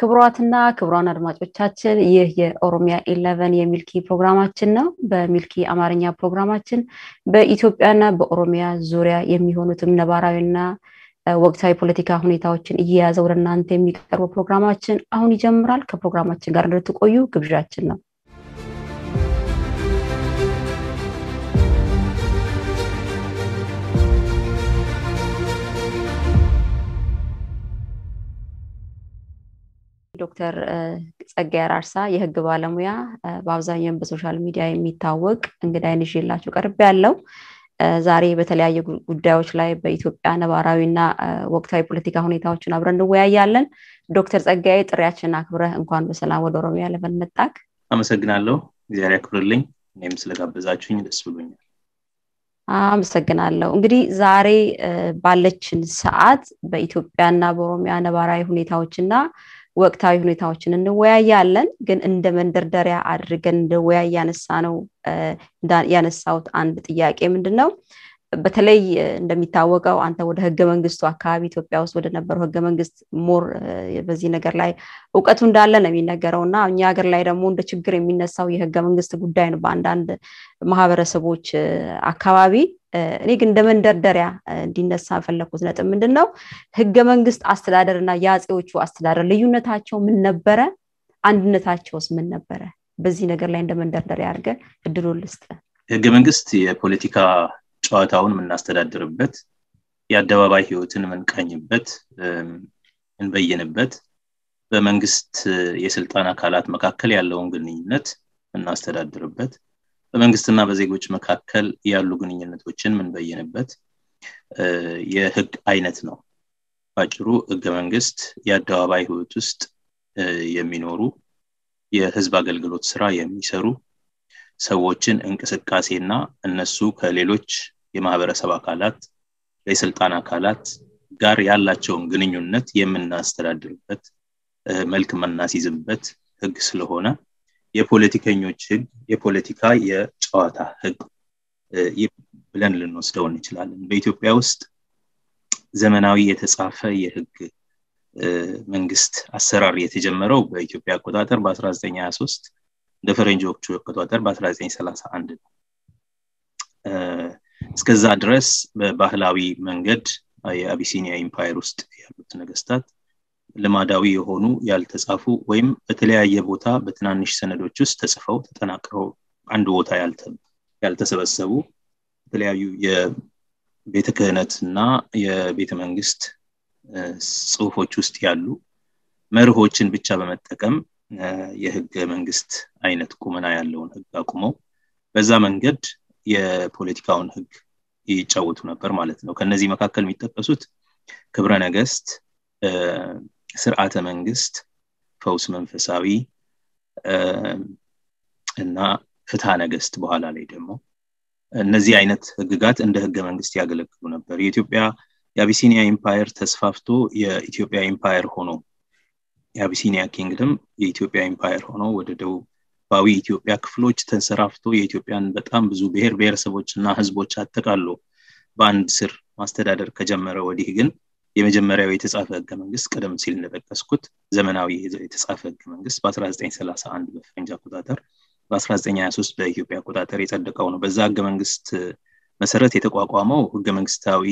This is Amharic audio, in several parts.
ክቡራትና ክቡራን አድማጮቻችን ይህ የኦሮሚያ ኢለቨን የሚልኪ ፕሮግራማችን ነው። በሚልኪ አማርኛ ፕሮግራማችን በኢትዮጵያና በኦሮሚያ ዙሪያ የሚሆኑትም ነባራዊና ወቅታዊ ፖለቲካ ሁኔታዎችን እየያዘ ወደ እናንተ የሚቀርበው ፕሮግራማችን አሁን ይጀምራል። ከፕሮግራማችን ጋር እንድትቆዩ ግብዣችን ነው። ዶክተር ጸጋዬ አራርሳ የህግ ባለሙያ በአብዛኛውን በሶሻል ሚዲያ የሚታወቅ እንግዳይን ይዤላችሁ ቀርብ ያለው ዛሬ በተለያዩ ጉዳዮች ላይ በኢትዮጵያ ነባራዊና ወቅታዊ ፖለቲካ ሁኔታዎችን አብረን እንወያያለን። ዶክተር ጸጋዬ ጥሪያችንን አክብረህ እንኳን በሰላም ወደ ኦሮሚያ ለመን መጣክ። አመሰግናለሁ። እግዚአብሔር ያክብርልኝ። እኔም ስለጋበዛችሁኝ ደስ ብሎኛል። አመሰግናለሁ። እንግዲህ ዛሬ ባለችን ሰዓት በኢትዮጵያና በኦሮሚያ ነባራዊ ሁኔታዎችና ወቅታዊ ሁኔታዎችን እንወያያለን። ግን እንደ መንደርደሪያ አድርገን እንደወያይ ያነሳ ነው ያነሳውት አንድ ጥያቄ ምንድን ነው? በተለይ እንደሚታወቀው አንተ ወደ ህገ መንግስቱ አካባቢ ኢትዮጵያ ውስጥ ወደ ነበረው ህገ መንግስት ሞር በዚህ ነገር ላይ እውቀቱ እንዳለ ነው የሚነገረው እና እኛ ሀገር ላይ ደግሞ እንደ ችግር የሚነሳው የህገ መንግስት ጉዳይ ነው በአንዳንድ ማህበረሰቦች አካባቢ። እኔ ግን እንደ መንደርደሪያ እንዲነሳ ፈለግኩት ነጥብ ምንድን ነው ህገ መንግስት አስተዳደር እና የአፄዎቹ አስተዳደር ልዩነታቸው ምን ነበረ? አንድነታቸውስ ምን ነበረ? በዚህ ነገር ላይ እንደ መንደርደሪያ አድርገን እድሉን ልስጥ። ህገ መንግስት የፖለቲካ ጨዋታውን የምናስተዳድርበት የአደባባይ ህይወትን የምንቃኝበት እንበይንበት በመንግስት የስልጣን አካላት መካከል ያለውን ግንኙነት የምናስተዳድርበት በመንግስትና በዜጎች መካከል ያሉ ግንኙነቶችን የምንበይንበት የህግ አይነት ነው። ባጭሩ ህገ መንግስት የአደባባይ ህይወት ውስጥ የሚኖሩ የህዝብ አገልግሎት ስራ የሚሰሩ ሰዎችን እንቅስቃሴና እነሱ ከሌሎች የማህበረሰብ አካላት የስልጣን አካላት ጋር ያላቸውን ግንኙነት የምናስተዳድርበት መልክ የምናስይዝበት ህግ ስለሆነ የፖለቲከኞች ህግ የፖለቲካ የጨዋታ ህግ ብለን ልንወስደው እንችላለን። በኢትዮጵያ ውስጥ ዘመናዊ የተጻፈ የህግ መንግስት አሰራር የተጀመረው በኢትዮጵያ አቆጣጠር በ1923 እንደ ፈረንጆቹ አቆጣጠር በ1931 ነው። እስከዛ ድረስ በባህላዊ መንገድ የአቢሲኒያ ኢምፓየር ውስጥ ያሉት ነገስታት ልማዳዊ የሆኑ ያልተጻፉ ወይም በተለያየ ቦታ በትናንሽ ሰነዶች ውስጥ ተጽፈው ተጠናቅረው አንድ ቦታ ያልተሰበሰቡ የተለያዩ የቤተ ክህነት እና የቤተ መንግስት ጽሁፎች ውስጥ ያሉ መርሆችን ብቻ በመጠቀም የህገ መንግስት አይነት ቁመና ያለውን ህግ አቁመው በዛ መንገድ የፖለቲካውን ህግ ይጫወቱ ነበር ማለት ነው። ከነዚህ መካከል የሚጠቀሱት ክብረ ነገስት፣ ስርዓተ መንግስት፣ ፈውስ መንፈሳዊ እና ፍትሐ ነገስት በኋላ ላይ ደግሞ እነዚህ አይነት ህግጋት እንደ ህገ መንግስት ያገለግሉ ነበር። የኢትዮጵያ የአቢሲኒያ ኢምፓየር ተስፋፍቶ የኢትዮጵያ ኢምፓየር ሆኖ የአቢሲኒያ ኪንግደም የኢትዮጵያ ኢምፓየር ሆኖ ወደ ደቡባዊ ኢትዮጵያ ክፍሎች ተንሰራፍቶ የኢትዮጵያን በጣም ብዙ ብሔር ብሔረሰቦች እና ህዝቦች አጠቃሎ በአንድ ስር ማስተዳደር ከጀመረ ወዲህ ግን የመጀመሪያው የተጻፈ ህገ መንግስት ቀደም ሲል እንደጠቀስኩት ዘመናዊ የተጻፈ ህገ መንግስት በ1931 በፈረንጅ አቆጣጠር በ1923 በኢትዮጵያ አቆጣጠር የጸደቀው ነው። በዛ ህገ መንግስት መሰረት የተቋቋመው ህገ መንግስታዊ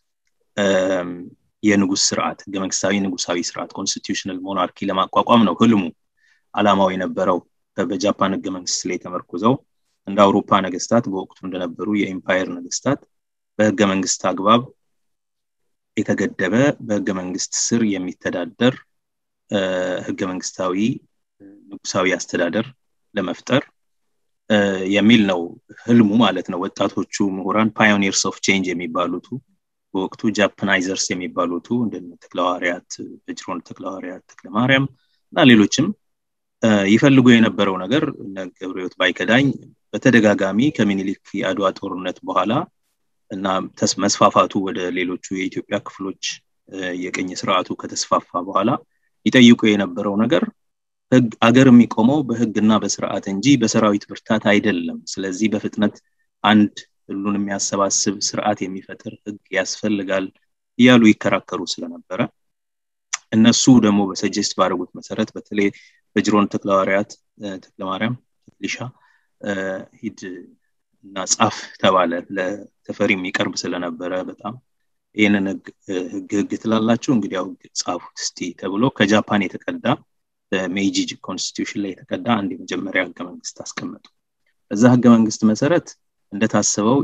የንጉስ ስርዓት ህገ መንግስታዊ ንጉሳዊ ስርዓት ኮንስቲቱሽናል ሞናርኪ ለማቋቋም ነው ህልሙ አላማው የነበረው በጃፓን ህገ መንግስት ላይ ተመርኩዘው እንደ አውሮፓ ነገስታት በወቅቱ እንደነበሩ የኢምፓየር ነገስታት በህገ መንግስት አግባብ የተገደበ በህገ መንግስት ስር የሚተዳደር ህገ መንግስታዊ ንጉሳዊ አስተዳደር ለመፍጠር የሚል ነው ህልሙ ማለት ነው። ወጣቶቹ ምሁራን ፓዮኒርስ ኦፍ ቼንጅ የሚባሉቱ በወቅቱ ጃፓናይዘርስ የሚባሉቱ እንደነ ተክለሐዋርያት በጅሮን ተክለሐዋርያት ተክለ ማርያም እና ሌሎችም ይፈልጉ የነበረው ነገር ገብረሕይወት ባይከዳኝ በተደጋጋሚ ከምኒልክ የአድዋ ጦርነት በኋላ እና መስፋፋቱ ወደ ሌሎቹ የኢትዮጵያ ክፍሎች የቅኝ ስርዓቱ ከተስፋፋ በኋላ ይጠይቁ የነበረው ነገር ህግ አገር የሚቆመው በህግና በስርዓት እንጂ በሰራዊት ብርታት አይደለም። ስለዚህ በፍጥነት አንድ ሁሉን የሚያሰባስብ ስርዓት የሚፈጥር ህግ ያስፈልጋል እያሉ ይከራከሩ ስለነበረ እነሱ ደግሞ በሰጀስት ባደረጉት መሰረት በተለይ በጅሮን ተክለሐዋርያት ተክለማርያም ተክሊሻ ሂድ እና ጻፍ ተባለ ለተፈሪ የሚቀርብ ስለነበረ በጣም ይህንን ህግ ህግ ትላላችሁ እንግዲህ ያው ጻፉት እስቲ ተብሎ ከጃፓን የተቀዳ በሜይጂ ኮንስቲቱሽን ላይ የተቀዳ አንድ የመጀመሪያ ህገ መንግስት አስቀመጡ በዛ ህገ መንግስት መሰረት እንደታሰበው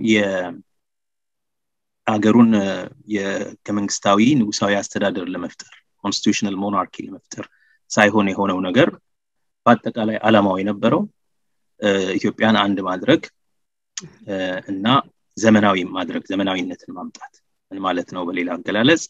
የአገሩን የህገ መንግስታዊ ንጉሳዊ አስተዳደር ለመፍጠር ኮንስቲቱሽናል ሞናርኪ ለመፍጠር ሳይሆን የሆነው ነገር በአጠቃላይ አላማው የነበረው ኢትዮጵያን አንድ ማድረግ እና ዘመናዊ ማድረግ ዘመናዊነትን ማምጣት ምን ማለት ነው በሌላ አገላለጽ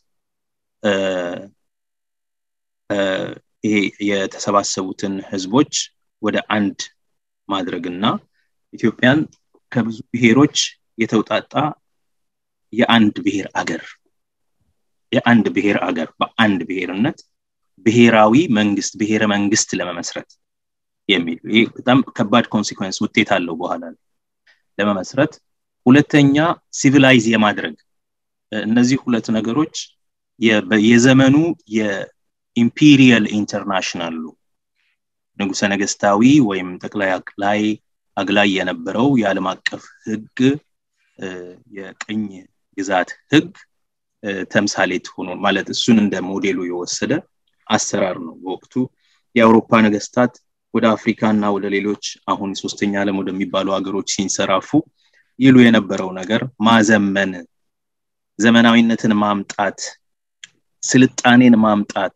ይሄ የተሰባሰቡትን ህዝቦች ወደ አንድ ማድረግና ኢትዮጵያን ከብዙ ብሔሮች የተውጣጣ የአንድ ብሔር አገር የአንድ ብሔር አገር በአንድ ብሔርነት ብሔራዊ መንግስት ብሔረ መንግስት ለመመስረት የሚል ይህ በጣም ከባድ ኮንሲኮንስ ውጤት አለው በኋላ ለመመስረት ሁለተኛ ሲቪላይዝ የማድረግ እነዚህ ሁለት ነገሮች የዘመኑ የኢምፒሪየል ኢንተርናሽናሉ ንጉሰ ነገስታዊ ወይም ጠቅላይ አቅላይ አግላይ የነበረው የዓለም አቀፍ ህግ የቅኝ ግዛት ህግ ተምሳሌት ሆኖ ማለት እሱን እንደ ሞዴሉ የወሰደ አሰራር ነው በወቅቱ የአውሮፓ ነገስታት ወደ አፍሪካ እና ወደ ሌሎች አሁን ሶስተኛ ዓለም ወደሚባሉ ሀገሮች ሲንሰራፉ ይሉ የነበረው ነገር ማዘመን ዘመናዊነትን ማምጣት ስልጣኔን ማምጣት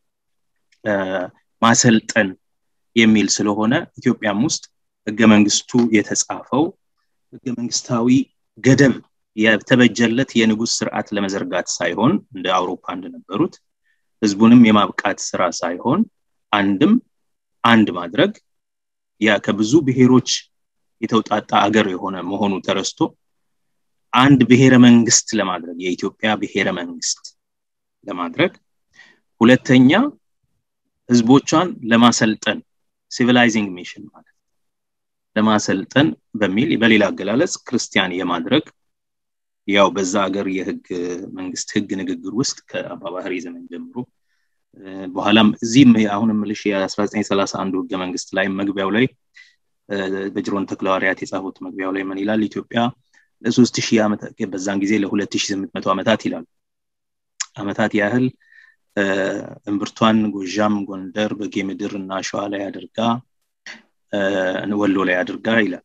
ማሰልጠን የሚል ስለሆነ ኢትዮጵያም ውስጥ ህገ መንግስቱ የተጻፈው ህገ መንግስታዊ ገደብ የተበጀለት የንጉስ ስርዓት ለመዘርጋት ሳይሆን እንደ አውሮፓ እንደነበሩት ህዝቡንም የማብቃት ስራ ሳይሆን አንድም አንድ ማድረግ ያ ከብዙ ብሔሮች የተውጣጣ አገር የሆነ መሆኑ ተረስቶ አንድ ብሔረ መንግስት ለማድረግ የኢትዮጵያ ብሔረ መንግስት ለማድረግ ሁለተኛ ህዝቦቿን ለማሰልጠን ሲቪላይዚንግ ሚሽን ማለት ለማሰልጠን በሚል በሌላ አገላለጽ ክርስቲያን የማድረግ ያው በዛ ሀገር የህግ መንግስት ህግ ንግግር ውስጥ ከአባባህሪ ዘመን ጀምሮ በኋላም እዚህም አሁን ምልሽ የ1931 ህገ መንግስት ላይ መግቢያው ላይ በጅሮን ተክለሐዋርያት የጻፉት መግቢያው ላይ ምን ይላል ኢትዮጵያ ለሶስት ሺህ ዓመት በዛን ጊዜ ለሁለት ሺህ ስምንት መቶ ዓመታት ይላል ዓመታት ያህል እምብርቷን ጎዣም ጎንደር በጌ ምድር እና ሸዋ ላይ አድርጋ ወሎ ላይ አድርጋ ይላል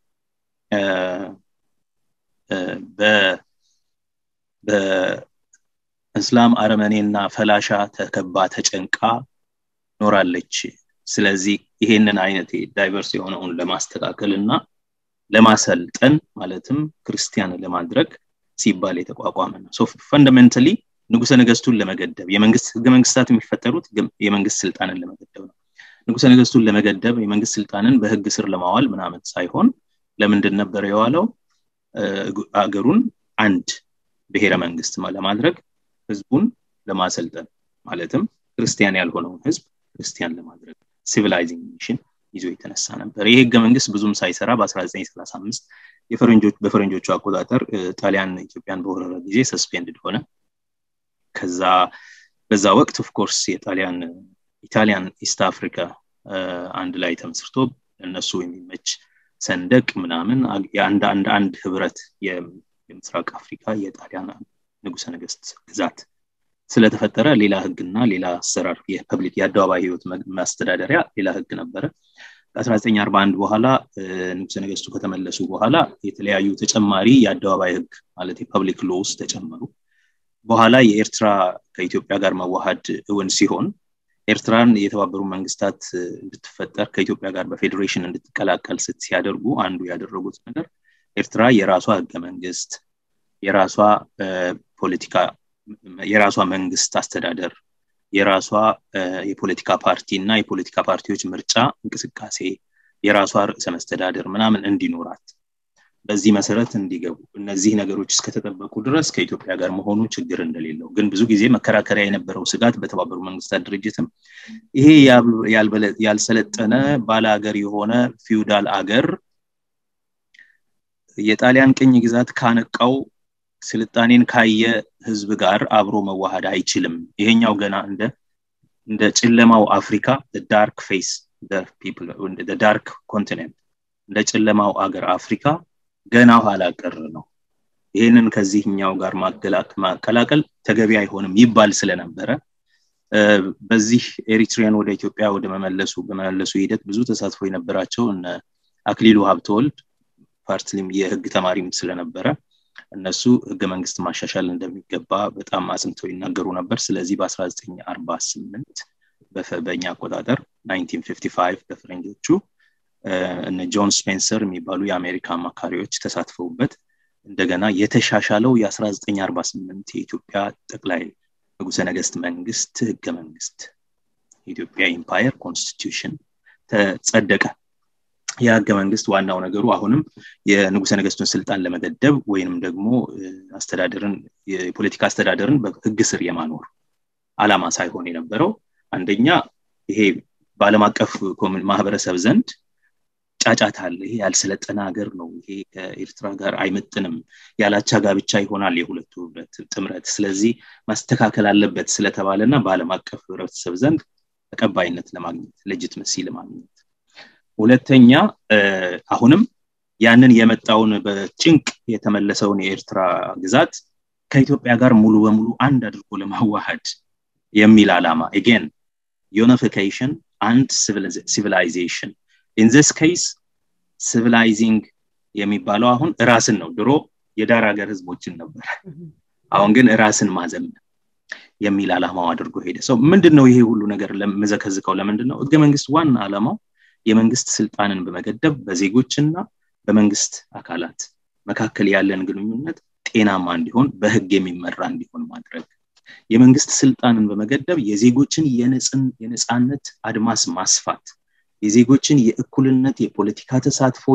በእስላም አረመኔና ፈላሻ ተከባ ተጨንቃ ኖራለች ስለዚህ ይሄንን አይነት ዳይቨርስ የሆነውን ለማስተካከል እና ለማሰልጠን ማለትም ክርስቲያን ለማድረግ ሲባል የተቋቋመ ነው ሶ ፈንዳሜንታሊ ንጉሰ ነገስቱን ለመገደብ የመንግስት ህገ መንግስታት የሚፈጠሩት የመንግስት ስልጣንን ለመገደብ ነው ንጉሰ ነገስቱን ለመገደብ የመንግስት ስልጣንን በህግ ስር ለማዋል ምናምን ሳይሆን ለምንድን ነበር የዋለው አገሩን አንድ ብሔረ መንግስት ለማድረግ ህዝቡን ለማሰልጠን ማለትም ክርስቲያን ያልሆነውን ህዝብ ክርስቲያን ለማድረግ ሲቪላይዚንግ ሚሽን ይዞ የተነሳ ነበር ይህ ህገ መንግስት ብዙም ሳይሰራ በ1935 የፈረንጆች በፈረንጆቹ አቆጣጠር ጣሊያን ኢትዮጵያን በወረረ ጊዜ ሰስፔንድድ ሆነ ከዛ በዛ ወቅት ኦፍኮርስ የጣሊያን ኢታሊያን ኢስት አፍሪካ አንድ ላይ ተመስርቶ እነሱ የሚመች ሰንደቅ ምናምን የአንድ አንድ አንድ ህብረት የምስራቅ አፍሪካ የጣሊያን ንጉሰ ነገስት ግዛት ስለተፈጠረ ሌላ ህግና ሌላ አሰራር የፐብሊክ የአደባባይ ህይወት ማስተዳደሪያ ሌላ ህግ ነበረ ከ1941 በኋላ ንጉሰ ነገስቱ ከተመለሱ በኋላ የተለያዩ ተጨማሪ የአደባባይ ህግ ማለት የፐብሊክ ሎውስ ተጨመሩ በኋላ የኤርትራ ከኢትዮጵያ ጋር መዋሃድ እውን ሲሆን ኤርትራን የተባበሩ መንግስታት እንድትፈጠር ከኢትዮጵያ ጋር በፌዴሬሽን እንድትቀላቀል ስት ሲያደርጉ አንዱ ያደረጉት ነገር ኤርትራ የራሷ ህገ መንግስት የራሷ ፖለቲካ የራሷ መንግስት አስተዳደር የራሷ የፖለቲካ ፓርቲ እና የፖለቲካ ፓርቲዎች ምርጫ እንቅስቃሴ የራሷ ርዕሰ መስተዳደር ምናምን እንዲኖራት በዚህ መሰረት እንዲገቡ እነዚህ ነገሮች እስከተጠበቁ ድረስ ከኢትዮጵያ ጋር መሆኑ ችግር እንደሌለው ግን ብዙ ጊዜ መከራከሪያ የነበረው ስጋት በተባበሩ መንግስታት ድርጅትም ይሄ ያልሰለጠነ ባለ ሀገር የሆነ ፊውዳል አገር የጣሊያን ቅኝ ግዛት ካነቃው ስልጣኔን ካየ ህዝብ ጋር አብሮ መዋሃድ አይችልም ይሄኛው ገና እንደ እንደ ጨለማው አፍሪካ ዳርክ ፌስ ዳርክ ኮንቲኔንት እንደ ጨለማው አገር አፍሪካ ገና ኋላ ቀር ነው ይህንን ከዚህኛው ጋር ማቀላቀል ተገቢ አይሆንም ይባል ስለነበረ በዚህ ኤሪትሪያን ወደ ኢትዮጵያ ወደ መመለሱ በመመለሱ ሂደት ብዙ ተሳትፎ የነበራቸው እነ አክሊሉ ሀብተወልድ ፓርትሊም የህግ ተማሪም ስለነበረ እነሱ ህገ መንግስት ማሻሻል እንደሚገባ በጣም አጽንተው ይናገሩ ነበር ስለዚህ በ1948 በእኛ አቆጣጠር 1955 በፈረንጆቹ እነ ጆን ስፔንሰር የሚባሉ የአሜሪካ አማካሪዎች ተሳትፈውበት እንደገና የተሻሻለው የ1948 የኢትዮጵያ ጠቅላይ ንጉሰ ነገስት መንግስት ህገ መንግስት የኢትዮጵያ ኢምፓየር ኮንስቲቱሽን ተጸደቀ የህገ መንግስት ዋናው ነገሩ አሁንም የንጉሰ ነገስቱን ስልጣን ለመገደብ ወይንም ደግሞ አስተዳደርን የፖለቲካ አስተዳደርን በህግ ስር የማኖር አላማ ሳይሆን የነበረው አንደኛ ይሄ በአለም አቀፍ ማህበረሰብ ዘንድ ጫጫታ አለ ይሄ ያልሰለጠነ ሀገር ነው ይሄ ከኤርትራ ጋር አይመጥንም ያላቻ ጋብቻ ይሆናል የሁለቱ ህብረት ጥምረት ስለዚህ ማስተካከል አለበት ስለተባለ እና በአለም አቀፍ ህብረተሰብ ዘንድ ተቀባይነት ለማግኘት ሌጂትመሲ ለማግኘት ሁለተኛ አሁንም ያንን የመጣውን በጭንቅ የተመለሰውን የኤርትራ ግዛት ከኢትዮጵያ ጋር ሙሉ በሙሉ አንድ አድርጎ ለማዋሃድ የሚል አላማ ኤጌን ዩኒፊኬሽን አንድ ሲቪላይዜሽን ኢን ዚስ ኬስ ሲቪላይዚንግ የሚባለው አሁን ራስን ነው ድሮ የዳር ሀገር ህዝቦችን ነበር አሁን ግን ራስን ማዘመን የሚል አላማው አድርጎ ሄደ ሰው ምንድን ነው ይሄ ሁሉ ነገር መዘከዝከው ለምንድን ነው ህገ መንግስት ዋና አላማው የመንግስት ስልጣንን በመገደብ በዜጎችና በመንግስት አካላት መካከል ያለን ግንኙነት ጤናማ እንዲሆን በህግ የሚመራ እንዲሆን ማድረግ የመንግስት ስልጣንን በመገደብ የዜጎችን የነፃነት አድማስ ማስፋት የዜጎችን የእኩልነት የፖለቲካ ተሳትፎ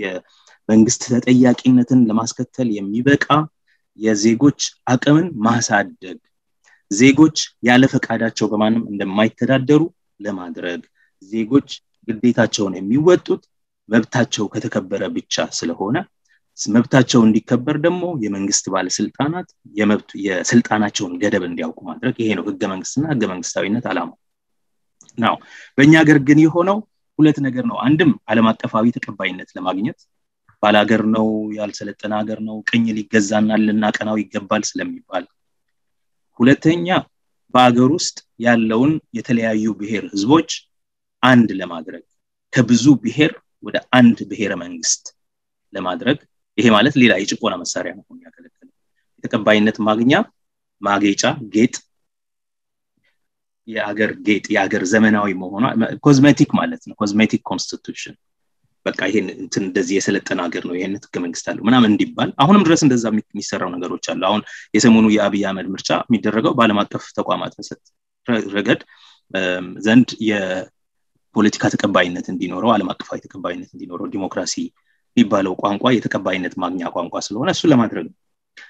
የመንግስት ተጠያቂነትን ለማስከተል የሚበቃ የዜጎች አቅምን ማሳደግ ዜጎች ያለ ፈቃዳቸው በማንም እንደማይተዳደሩ ለማድረግ ዜጎች ግዴታቸውን የሚወጡት መብታቸው ከተከበረ ብቻ ስለሆነ መብታቸው እንዲከበር ደግሞ የመንግስት ባለስልጣናት የመብቱ የስልጣናቸውን ገደብ እንዲያውቁ ማድረግ ይሄ ነው ህገ መንግስትና ህገ መንግስታዊነት አላማው ናው በእኛ ሀገር ግን የሆነው ሁለት ነገር ነው አንድም አለም አቀፋዊ ተቀባይነት ለማግኘት ባላገር ነው ያልሰለጠነ ሀገር ነው ቅኝ ሊገዛና ልናቀናው ይገባል ስለሚባል ሁለተኛ በአገር ውስጥ ያለውን የተለያዩ ብሔር ህዝቦች አንድ ለማድረግ ከብዙ ብሔር ወደ አንድ ብሔረ መንግስት ለማድረግ ይሄ ማለት ሌላ የጭቆና መሳሪያ መሆን ያገለግል የተቀባይነት ማግኛ ማጌጫ ጌጥ የአገር ጌጥ የአገር ዘመናዊ መሆኗ ኮዝሜቲክ ማለት ነው ኮዝሜቲክ ኮንስቲቱሽን በቃ ይሄን እንትን እንደዚህ የሰለጠነ ሀገር ነው ይህን ህገ መንግስት አለው ምናምን እንዲባል አሁንም ድረስ እንደዛ የሚሰራው ነገሮች አሉ አሁን የሰሞኑ የአብይ አህመድ ምርጫ የሚደረገው በአለም አቀፍ ተቋማት ረገድ ዘንድ የፖለቲካ ተቀባይነት እንዲኖረው አለም አቀፋዊ ተቀባይነት እንዲኖረው ዲሞክራሲ የሚባለው ቋንቋ የተቀባይነት ማግኛ ቋንቋ ስለሆነ እሱ ለማድረግ ነው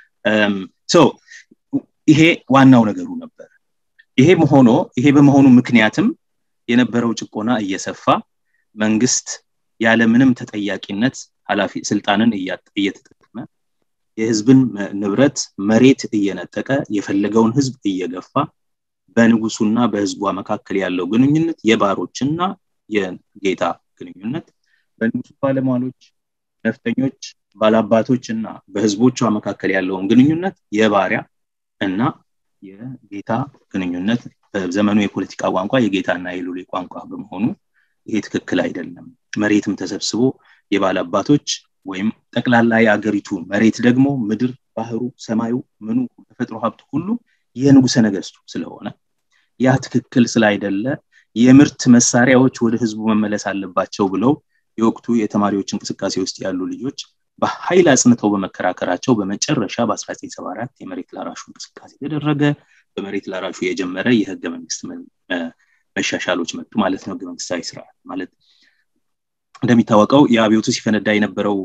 ይሄ ዋናው ነገሩ ነበር ይሄ ሆኖ ይሄ በመሆኑ ምክንያትም የነበረው ጭቆና እየሰፋ መንግስት ያለምንም ተጠያቂነት ኃላፊ ስልጣንን እየተጠቀመ የህዝብን ንብረት መሬት እየነጠቀ የፈለገውን ህዝብ እየገፋ በንጉሱና በህዝቧ መካከል ያለው ግንኙነት የባሮችና የጌታ ግንኙነት በንጉሱ ባለሟሎች ነፍጠኞች ባላባቶች እና በህዝቦቿ መካከል ያለውን ግንኙነት የባሪያ እና የጌታ ግንኙነት በዘመኑ የፖለቲካ ቋንቋ የጌታና የሉሌ ቋንቋ በመሆኑ ይሄ ትክክል አይደለም መሬትም ተሰብስቦ የባላባቶች ወይም ጠቅላላ የአገሪቱ መሬት ደግሞ ምድር ባህሩ ሰማዩ ምኑ ተፈጥሮ ሀብት ሁሉ የንጉሰ ነገስቱ ስለሆነ ያ ትክክል ስላይደለ የምርት መሳሪያዎች ወደ ህዝቡ መመለስ አለባቸው ብለው የወቅቱ የተማሪዎች እንቅስቃሴ ውስጥ ያሉ ልጆች በኃይል አጽንተው በመከራከራቸው በመጨረሻ በ1974 የመሬት ላራሹ እንቅስቃሴ ተደረገ በመሬት ላራሹ የጀመረ የህገ መንግስት መሻሻሎች መጡ ማለት ነው ህገ መንግስታዊ ስርዓት ማለት እንደሚታወቀው የአብዮቱ ሲፈነዳ የነበረው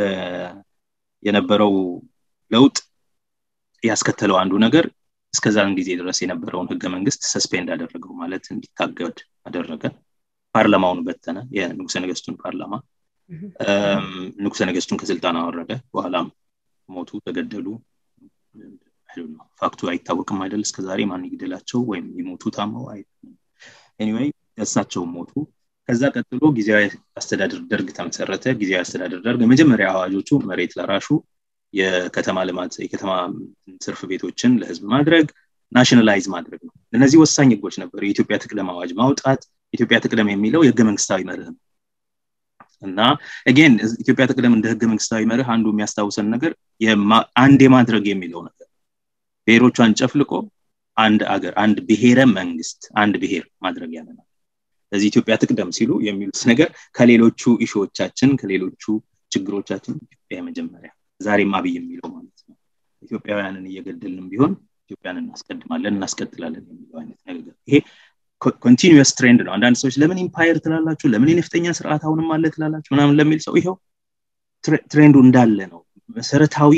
የነበረው ለውጥ ያስከተለው አንዱ ነገር እስከዛን ጊዜ ድረስ የነበረውን ህገ መንግስት ሰስፔንድ አደረገው ማለት እንዲታገድ አደረገ ፓርላማውን በተነ የንጉሰ ነገስቱን ፓርላማ ንጉሰ ነገስቱን ከስልጣን አወረደ በኋላም ሞቱ ተገደሉ ፋክቱ አይታወቅም አይደል እስከዛሬ ማን ይግደላቸው ወይም ይሞቱ ታመው ኤኒዌይ እሳቸውም ሞቱ ከዛ ቀጥሎ ጊዜያዊ አስተዳደር ደርግ ተመሰረተ ጊዜያዊ አስተዳደር ደርግ የመጀመሪያ አዋጆቹ መሬት ለራሹ የከተማ ልማት የከተማ ትርፍ ቤቶችን ለህዝብ ማድረግ ናሽናላይዝ ማድረግ ነው እነዚህ ወሳኝ ህጎች ነበሩ የኢትዮጵያ ትቅደም አዋጅ ማውጣት ኢትዮጵያ ትቅደም የሚለው የህገ መንግስታዊ መርህ ነው እና አጌን ኢትዮጵያ ትቅደም እንደ ህገ መንግስታዊ መርህ አንዱ የሚያስታውሰን ነገር አንድ የማድረግ የሚለው ነገር ብሔሮቿን ጨፍልቆ አንድ አገር አንድ ብሔረ መንግስት አንድ ብሔር ማድረግ ያለናል ስለዚህ ኢትዮጵያ ትቅደም ሲሉ የሚሉት ነገር ከሌሎቹ ኢሾዎቻችን ከሌሎቹ ችግሮቻችን ኢትዮጵያ የመጀመሪያ ዛሬም አብይ የሚለው ማለት ነው ኢትዮጵያውያንን እየገደልንም ቢሆን ኢትዮጵያን እናስቀድማለን እናስቀጥላለን የሚለው አይነት ነገር ይሄ ኮንቲኒስ ትሬንድ ነው አንዳንድ ሰዎች ለምን ኢምፓየር ትላላችሁ ለምን የነፍጠኛ ስርዓት አሁንም አለ ትላላችሁ ምናምን ለሚል ሰው ይኸው ትሬንዱ እንዳለ ነው መሰረታዊ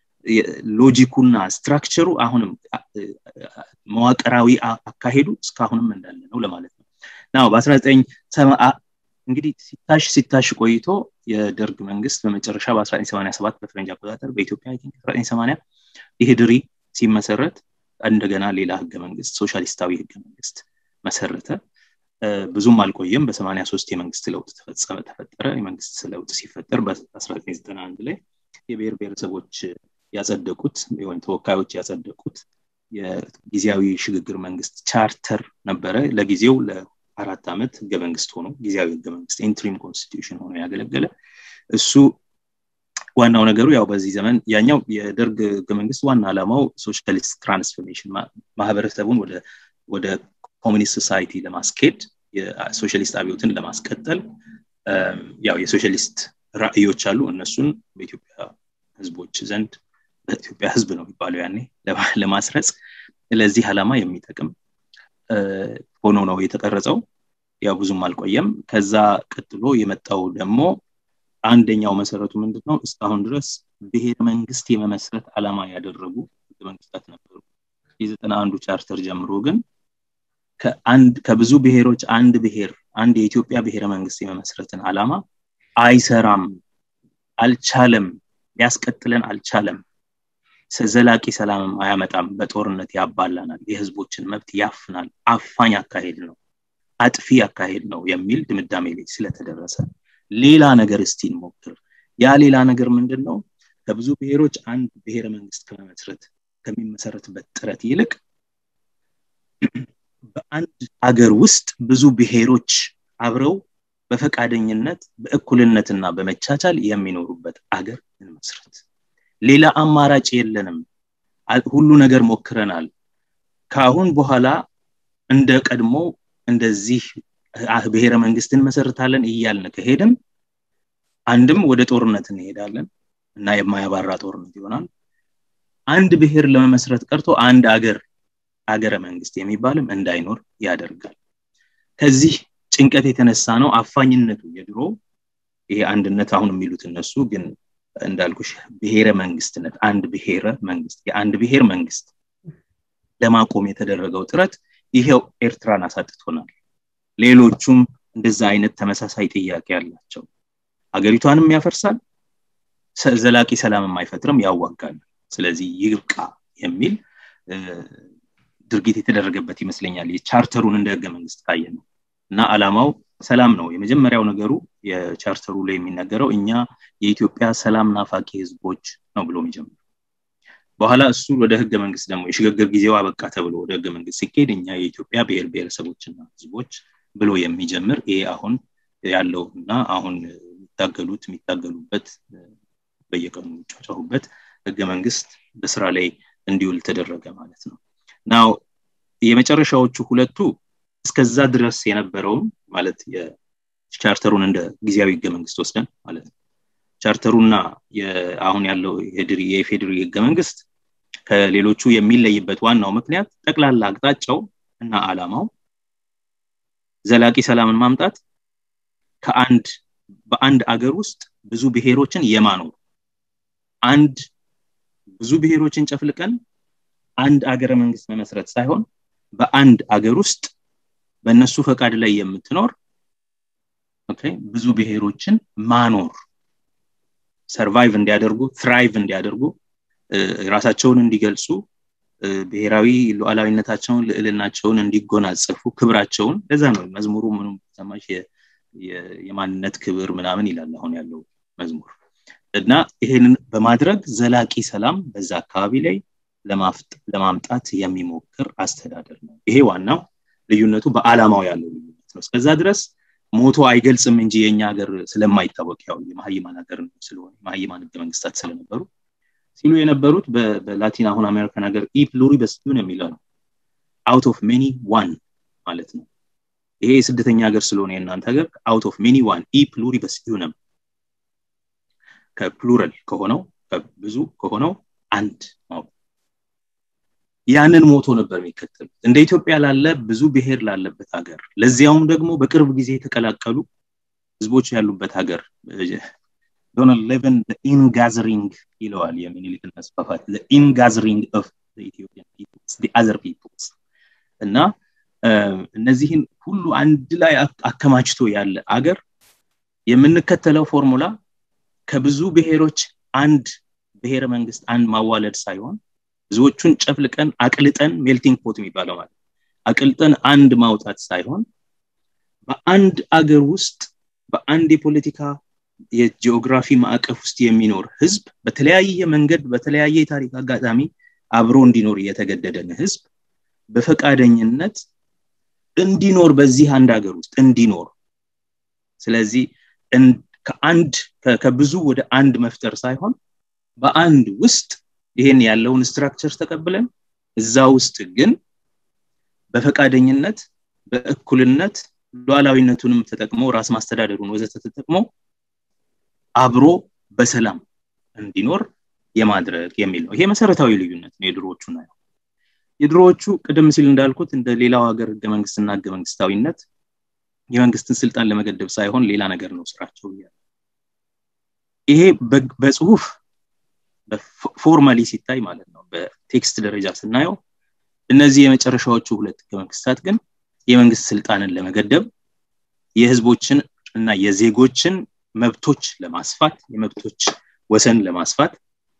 ሎጂኩና ስትራክቸሩ አሁንም መዋቅራዊ አካሄዱ እስካሁንም እንዳለ ነው ለማለት ነው ናው በ19 እንግዲህ ሲታሽ ሲታሽ ቆይቶ የደርግ መንግስት በመጨረሻ በ1987 በፈረንጅ አቆጣጠር በኢትዮጵያ 1980 ኢህድሪ ሲመሰረት እንደገና ሌላ ህገ መንግስት ሶሻሊስታዊ ህገ መንግስት መሰረተ ብዙም አልቆየም በ83 የመንግስት ለውጥ ተፈጸመ ተፈጠረ የመንግስት ለውጥ ሲፈጠር በ1991 ላይ የብሔር ብሔረሰቦች ያጸደቁት ወይም ተወካዮች ያጸደቁት የጊዜያዊ ሽግግር መንግስት ቻርተር ነበረ ለጊዜው ለአራት ዓመት ህገ መንግስት ሆኖ ጊዜያዊ ህገ መንግስት ኢንትሪም ኮንስቲቱሽን ሆኖ ያገለገለ እሱ ዋናው ነገሩ ያው በዚህ ዘመን ያኛው የደርግ ህገ መንግስት ዋና ዓላማው ሶሻሊስት ትራንስፎርሜሽን ማህበረሰቡን ወደ ወደ ኮሚኒስት ሶሳይቲ ለማስኬድ የሶሻሊስት አብዮትን ለማስቀጠል ያው የሶሻሊስት ራእዮች አሉ እነሱን በኢትዮጵያ ህዝቦች ዘንድ በኢትዮጵያ ህዝብ ነው የሚባለው ያኔ ለማስረጽ ለዚህ ዓላማ የሚጠቅም ሆኖ ነው የተቀረጸው ያው ብዙም አልቆየም ከዛ ቀጥሎ የመጣው ደግሞ አንደኛው መሰረቱ ምንድን ነው እስካሁን ድረስ ብሔር መንግስት የመመስረት ዓላማ ያደረጉ ህገ መንግስታት ነበሩ የዘጠና አንዱ ቻርተር ጀምሮ ግን ከአንድ ከብዙ ብሔሮች አንድ ብሔር አንድ የኢትዮጵያ ብሔረ መንግስት የመመስረትን ዓላማ አይሰራም አልቻለም ሊያስቀጥለን አልቻለም ዘላቂ ሰላምም አያመጣም በጦርነት ያባላናል የህዝቦችን መብት ያፍናል አፋኝ አካሄድ ነው አጥፊ አካሄድ ነው የሚል ድምዳሜ ላይ ስለተደረሰ ሌላ ነገር እስቲ እንሞክር ያ ሌላ ነገር ምንድን ነው ከብዙ ብሔሮች አንድ ብሔረ መንግስት ከመመስረት ከሚመሰረትበት ጥረት ይልቅ በአንድ አገር ውስጥ ብዙ ብሔሮች አብረው በፈቃደኝነት በእኩልነትና በመቻቻል የሚኖሩበት አገር እንመስረት ሌላ አማራጭ የለንም ሁሉ ነገር ሞክረናል ከአሁን በኋላ እንደ ቀድሞ እንደዚህ ብሔረ መንግስት እንመሰርታለን እያልን ከሄድም አንድም ወደ ጦርነት እንሄዳለን እና የማያባራ ጦርነት ይሆናል አንድ ብሔር ለመመስረት ቀርቶ አንድ አገር አገረ መንግስት የሚባልም እንዳይኖር ያደርጋል ከዚህ ጭንቀት የተነሳ ነው አፋኝነቱ የድሮ ይሄ አንድነት አሁን የሚሉት እነሱ ግን እንዳልኩሽ ብሔረ መንግስትነት አንድ ብሔረ መንግስት የአንድ ብሔር መንግስት ለማቆም የተደረገው ጥረት ይሄው ኤርትራን አሳጥቶናል ሌሎቹም እንደዛ አይነት ተመሳሳይ ጥያቄ ያላቸው ሀገሪቷንም ያፈርሳል ዘላቂ ሰላምም አይፈጥርም ያዋጋል ስለዚህ ይብቃ የሚል ድርጊት የተደረገበት ይመስለኛል የቻርተሩን እንደ ህገ መንግስት ካየ ነው እና አላማው ሰላም ነው የመጀመሪያው ነገሩ የቻርተሩ ላይ የሚነገረው እኛ የኢትዮጵያ ሰላም ናፋቂ ህዝቦች ነው ብሎ የሚጀምር በኋላ እሱ ወደ ህገ መንግስት ደግሞ የሽግግር ጊዜው አበቃ ተብሎ ወደ ህገ መንግስት ሲካሄድ እኛ የኢትዮጵያ ብሔር ብሔረሰቦችና ህዝቦች ብሎ የሚጀምር ይሄ አሁን ያለው እና አሁን የሚታገሉት የሚታገሉበት በየቀኑ የሚጫጫሁበት ህገ መንግስት በስራ ላይ እንዲውል ተደረገ ማለት ነው ናው የመጨረሻዎቹ ሁለቱ እስከዛ ድረስ የነበረውን ማለት የቻርተሩን እንደ ጊዜያዊ ህገ መንግስት ወስደን ማለት ነው ቻርተሩና አሁን ያለው የፌድሪ ህገ መንግስት ከሌሎቹ የሚለይበት ዋናው ምክንያት ጠቅላላ አቅጣጫው እና አላማው ዘላቂ ሰላምን ማምጣት ከአንድ በአንድ አገር ውስጥ ብዙ ብሔሮችን የማኖር አንድ ብዙ ብሔሮችን ጨፍልቀን አንድ አገረ መንግስት መመስረት ሳይሆን በአንድ አገር ውስጥ በእነሱ ፈቃድ ላይ የምትኖር ብዙ ብሔሮችን ማኖር ሰርቫይቭ እንዲያደርጉ ትራይቭ እንዲያደርጉ ራሳቸውን እንዲገልጹ ብሔራዊ ሉዓላዊነታቸውን ልዕልናቸውን እንዲጎናጸፉ ክብራቸውን ለዛ ነው መዝሙሩ ምንም ሰማሽ የማንነት ክብር ምናምን ይላል አሁን ያለው መዝሙር እና ይሄንን በማድረግ ዘላቂ ሰላም በዛ አካባቢ ላይ ለማምጣት የሚሞክር አስተዳደር ነው ይሄ ዋናው ልዩነቱ በአላማው ያለው ልዩነት ነው እስከዛ ድረስ ሞቶ አይገልጽም እንጂ የኛ ሀገር ስለማይታወቅ ያው የመሀይማን ሀገር ስለሆነ የመሀይማን ህገ መንግስታት ስለነበሩ ሲሉ የነበሩት በላቲን አሁን አሜሪካን ሀገር ኢ ፕሉሪበስ ዩን የሚለው ነው አውት ኦፍ ሜኒ ዋን ማለት ነው ይሄ የስደተኛ ሀገር ስለሆነ የእናንተ ሀገር አውት ኦፍ ሜኒ ዋን ኢ ፕሉሪበስ ዩነም ከፕሉራል ከሆነው ብዙ ከሆነው አንድ ማወቅ ያንን ሞቶ ነበር የሚከተሉት እንደ ኢትዮጵያ ላለ ብዙ ብሔር ላለበት ሀገር ለዚያውም ደግሞ በቅርብ ጊዜ የተቀላቀሉ ህዝቦች ያሉበት ሀገር ዶናልድ ሌቨን ኢንጋዘሪንግ ይለዋል የሚኒሊክን መስፋፋት ኢንጋዘሪንግ ኦፍ አዘር ፒፕልስ እና እነዚህን ሁሉ አንድ ላይ አከማችቶ ያለ አገር የምንከተለው ፎርሙላ ከብዙ ብሔሮች አንድ ብሔረ መንግስት አንድ ማዋለድ ሳይሆን ብዙዎቹን ጨፍልቀን አቅልጠን ሜልቲንግ ፖት የሚባለው ማለት አቅልጠን አንድ ማውጣት ሳይሆን በአንድ አገር ውስጥ በአንድ የፖለቲካ የጂኦግራፊ ማዕቀፍ ውስጥ የሚኖር ህዝብ በተለያየ መንገድ በተለያየ የታሪክ አጋጣሚ አብሮ እንዲኖር የተገደደን ህዝብ በፈቃደኝነት እንዲኖር በዚህ አንድ ሀገር ውስጥ እንዲኖር ስለዚህ ከአንድ ከብዙ ወደ አንድ መፍጠር ሳይሆን በአንድ ውስጥ ይሄን ያለውን ስትራክቸር ተቀብለን እዛ ውስጥ ግን በፈቃደኝነት በእኩልነት ሉዓላዊነቱንም ተጠቅሞ ራስ ማስተዳደሩን ወዘተ ተጠቅሞ አብሮ በሰላም እንዲኖር የማድረግ የሚል ነው ይሄ መሰረታዊ ልዩነት ነው የድሮዎቹ ና የድሮዎቹ ቅድም ሲል እንዳልኩት እንደ ሌላው ሀገር ህገ መንግስትና ህገ መንግስታዊነት የመንግስትን ስልጣን ለመገደብ ሳይሆን ሌላ ነገር ነው ስራቸው እያለ ይሄ በጽሁፍ ፎርማሊ ሲታይ ማለት ነው በቴክስት ደረጃ ስናየው እነዚህ የመጨረሻዎቹ ሁለት ህገ መንግስታት ግን የመንግስት ስልጣንን ለመገደብ የህዝቦችን እና የዜጎችን መብቶች ለማስፋት የመብቶች ወሰን ለማስፋት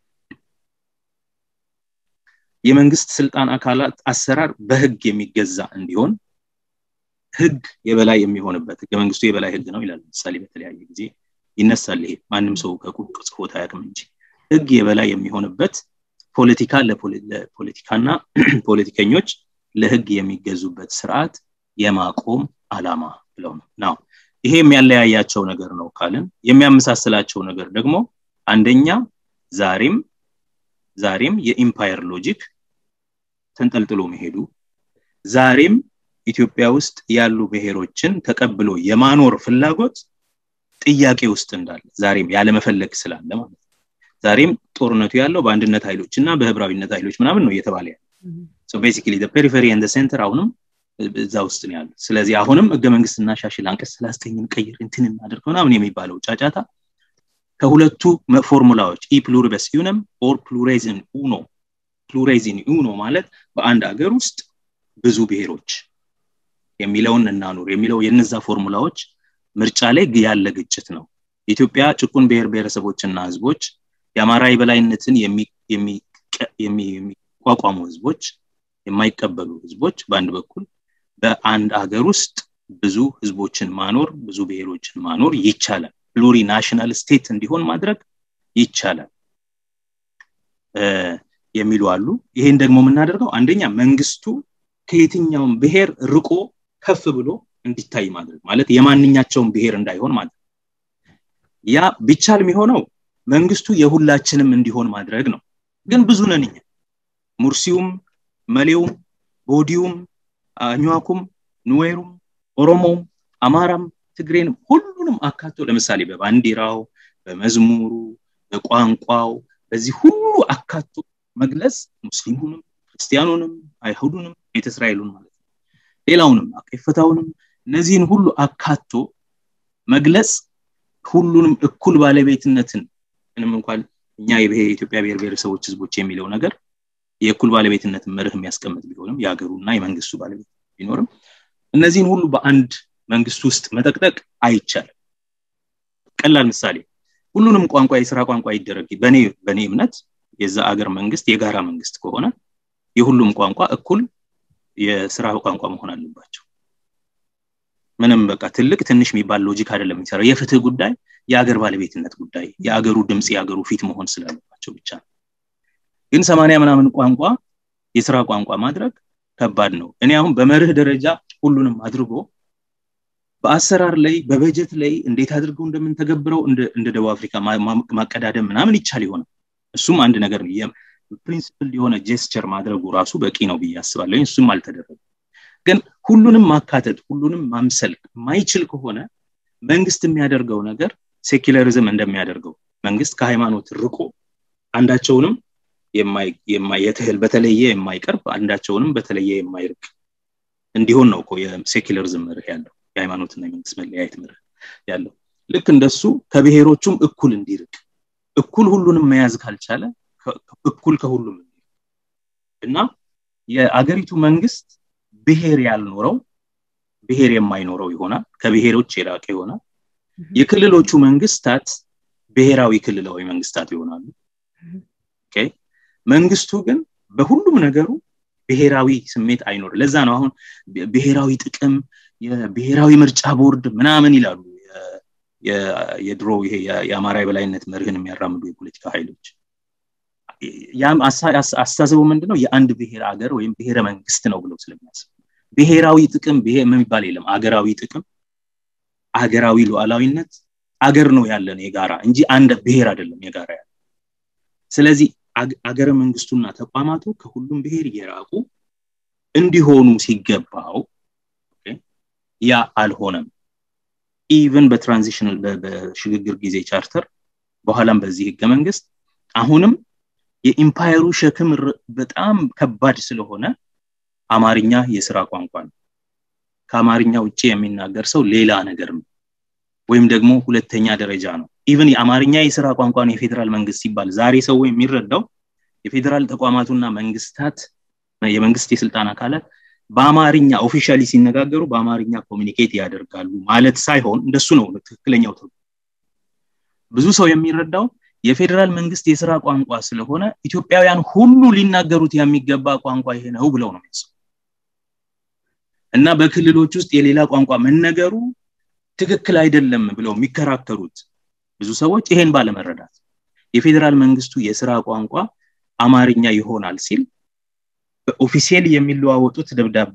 የመንግስት ስልጣን አካላት አሰራር በህግ የሚገዛ እንዲሆን ህግ የበላይ የሚሆንበት ህገ መንግስቱ የበላይ ህግ ነው ይላል ምሳሌ በተለያየ ጊዜ ይነሳል ይሄ ማንም ሰው ከቁቅ ጽፎት አያውቅም እንጂ ህግ የበላይ የሚሆንበት ፖለቲካ ለፖለቲካና ፖለቲከኞች ለህግ የሚገዙበት ስርዓት የማቆም አላማ ብለው ነው ናው ይሄ የሚያለያያቸው ነገር ነው ካልን የሚያመሳስላቸው ነገር ደግሞ አንደኛ ዛሬም ዛሬም የኢምፓየር ሎጂክ ተንጠልጥሎ መሄዱ ዛሬም ኢትዮጵያ ውስጥ ያሉ ብሔሮችን ተቀብሎ የማኖር ፍላጎት ጥያቄ ውስጥ እንዳለ ዛሬም ያለመፈለግ ስላለ ማለት ነው ዛሬም ጦርነቱ ያለው በአንድነት ኃይሎች እና በህብራዊነት ኃይሎች ምናምን ነው እየተባለ ያለ ቤሲካሊ ፔሪፌሪ ንደ ሴንተር አሁንም እዛ ውስጥ ነው ያሉት ስለዚህ አሁንም ህገ መንግስት እናሻሽል አንቀጽ ስላስተኝን ቀይር እንትን እናደርግ ምናምን የሚባለው ጫጫታ ከሁለቱ ፎርሙላዎች ኢ ፕሉሪበስ ዩነም ኦር ፕሉሬዝን ኡኖ ፕሉሬዝን ኡኖ ማለት በአንድ ሀገር ውስጥ ብዙ ብሔሮች የሚለውን እናኑር የሚለው የነዛ ፎርሙላዎች ምርጫ ላይ ያለ ግጭት ነው ኢትዮጵያ ጭቁን ብሔር ብሔረሰቦችና ህዝቦች የአማራ የበላይነትን የሚቋቋሙ ህዝቦች የማይቀበሉ ህዝቦች በአንድ በኩል በአንድ ሀገር ውስጥ ብዙ ህዝቦችን ማኖር ብዙ ብሔሮችን ማኖር ይቻላል ፕሉሪ ናሽናል ስቴት እንዲሆን ማድረግ ይቻላል የሚሉ አሉ ይሄን ደግሞ የምናደርገው አንደኛ መንግስቱ ከየትኛውም ብሔር ርቆ ከፍ ብሎ እንዲታይ ማድረግ ማለት የማንኛቸውም ብሔር እንዳይሆን ማለት ያ ቢቻል የሚሆነው መንግስቱ የሁላችንም እንዲሆን ማድረግ ነው ግን ብዙ ነን እኛ ሙርሲውም መሌውም ቦዲውም አኟኩም ኑዌሩም ኦሮሞም አማራም ትግሬንም ሁሉንም አካቶ ለምሳሌ በባንዲራው በመዝሙሩ በቋንቋው በዚህ ሁሉ አካቶ መግለጽ ሙስሊሙንም ክርስቲያኑንም አይሁዱንም ቤተ እስራኤሉን ማለት ነው ሌላውንም አቄፈታውንም እነዚህን ሁሉ አካቶ መግለጽ ሁሉንም እኩል ባለቤትነትን ምንም እንኳን እኛ የኢትዮጵያ ብሔር ብሔረሰቦች ህዝቦች የሚለው ነገር የእኩል ባለቤትነትን መርህ የሚያስቀምጥ ቢሆንም የሀገሩና የመንግስቱ ባለቤት ቢኖርም እነዚህን ሁሉ በአንድ መንግስት ውስጥ መጠቅጠቅ አይቻልም ቀላል ምሳሌ ሁሉንም ቋንቋ የስራ ቋንቋ ይደረግ በእኔ በእኔ እምነት የዛ አገር መንግስት የጋራ መንግስት ከሆነ የሁሉም ቋንቋ እኩል የስራ ቋንቋ መሆን አለባቸው ምንም በቃ ትልቅ ትንሽ የሚባል ሎጂክ አይደለም የሚሰራው የፍትህ ጉዳይ የአገር ባለቤትነት ጉዳይ የአገሩ ድምፅ የአገሩ ፊት መሆን ስላለባቸው ብቻ ነው ግን ሰማንያ ምናምን ቋንቋ የስራ ቋንቋ ማድረግ ከባድ ነው እኔ አሁን በመርህ ደረጃ ሁሉንም አድርጎ በአሰራር ላይ በበጀት ላይ እንዴት አድርገው እንደምንተገብረው እንደ ደቡብ አፍሪካ ማቀዳደም ምናምን ይቻል ይሆናል እሱም አንድ ነገር ነው ፕሪንስፕል የሆነ ጀስቸር ማድረጉ ራሱ በቂ ነው ብዬ አስባለሁ እሱም አልተደረገም ግን ሁሉንም ማካተት ሁሉንም ማምሰል ማይችል ከሆነ መንግስት የሚያደርገው ነገር ሴኪለሪዝም እንደሚያደርገው መንግስት ከሃይማኖት ርቆ አንዳቸውንም የትህል በተለየ የማይቀርብ አንዳቸውንም በተለየ የማይርቅ እንዲሆን ነው እኮ የሴኪለሪዝም መርህ ያለው የሃይማኖትና የመንግስት መለያየት መርህ ያለው ልክ እንደሱ ከብሔሮቹም እኩል እንዲርቅ እኩል ሁሉንም መያዝ ካልቻለ እኩል ከሁሉም እና የአገሪቱ መንግስት ብሔር ያልኖረው ብሔር የማይኖረው ይሆናል ከብሔሮች የራቀ ይሆናል የክልሎቹ መንግስታት ብሔራዊ ክልላዊ መንግስታት ይሆናሉ መንግስቱ ግን በሁሉም ነገሩ ብሔራዊ ስሜት አይኖር ለዛ ነው አሁን ብሔራዊ ጥቅም የብሔራዊ ምርጫ ቦርድ ምናምን ይላሉ የድሮ ይሄ የአማራ የበላይነት መርህን የሚያራምዱ የፖለቲካ ኃይሎች ያም አስተሳሰቡ ምንድነው የአንድ ብሔር አገር ወይም ብሔረ መንግስት ነው ብለው ስለሚያስብ ብሔራዊ ጥቅም የሚባል የለም አገራዊ ጥቅም አገራዊ ሉዓላዊነት አገር ነው ያለን የጋራ እንጂ አንድ ብሔር አይደለም የጋራ ያለ ስለዚህ አገረ መንግስቱና ተቋማቱ ከሁሉም ብሔር እየራቁ እንዲሆኑ ሲገባው ያ አልሆነም ኢቨን በትራንዚሽናል በሽግግር ጊዜ ቻርተር በኋላም በዚህ ህገ መንግስት አሁንም የኢምፓየሩ ሸክም በጣም ከባድ ስለሆነ አማርኛ የስራ ቋንቋ ነው ከአማርኛ ውጭ የሚናገር ሰው ሌላ ነገር ነው ወይም ደግሞ ሁለተኛ ደረጃ ነው ኢቨን የአማርኛ የስራ ቋንቋ ነው የፌዴራል መንግስት ሲባል ዛሬ ሰው የሚረዳው የፌዴራል ተቋማቱና መንግስታት የመንግስት የስልጣን አካላት በአማርኛ ኦፊሻሊ ሲነጋገሩ በአማርኛ ኮሚኒኬት ያደርጋሉ ማለት ሳይሆን እንደሱ ነው ትክክለኛው ትርጉም ብዙ ሰው የሚረዳው የፌዴራል መንግስት የስራ ቋንቋ ስለሆነ ኢትዮጵያውያን ሁሉ ሊናገሩት የሚገባ ቋንቋ ይሄ ነው ብለው ነው የሚያስቡ እና በክልሎች ውስጥ የሌላ ቋንቋ መነገሩ ትክክል አይደለም ብለው የሚከራከሩት ብዙ ሰዎች ይሄን ባለመረዳት የፌዴራል መንግስቱ የስራ ቋንቋ አማርኛ ይሆናል ሲል በኦፊሴል የሚለዋወጡት ደብዳቤ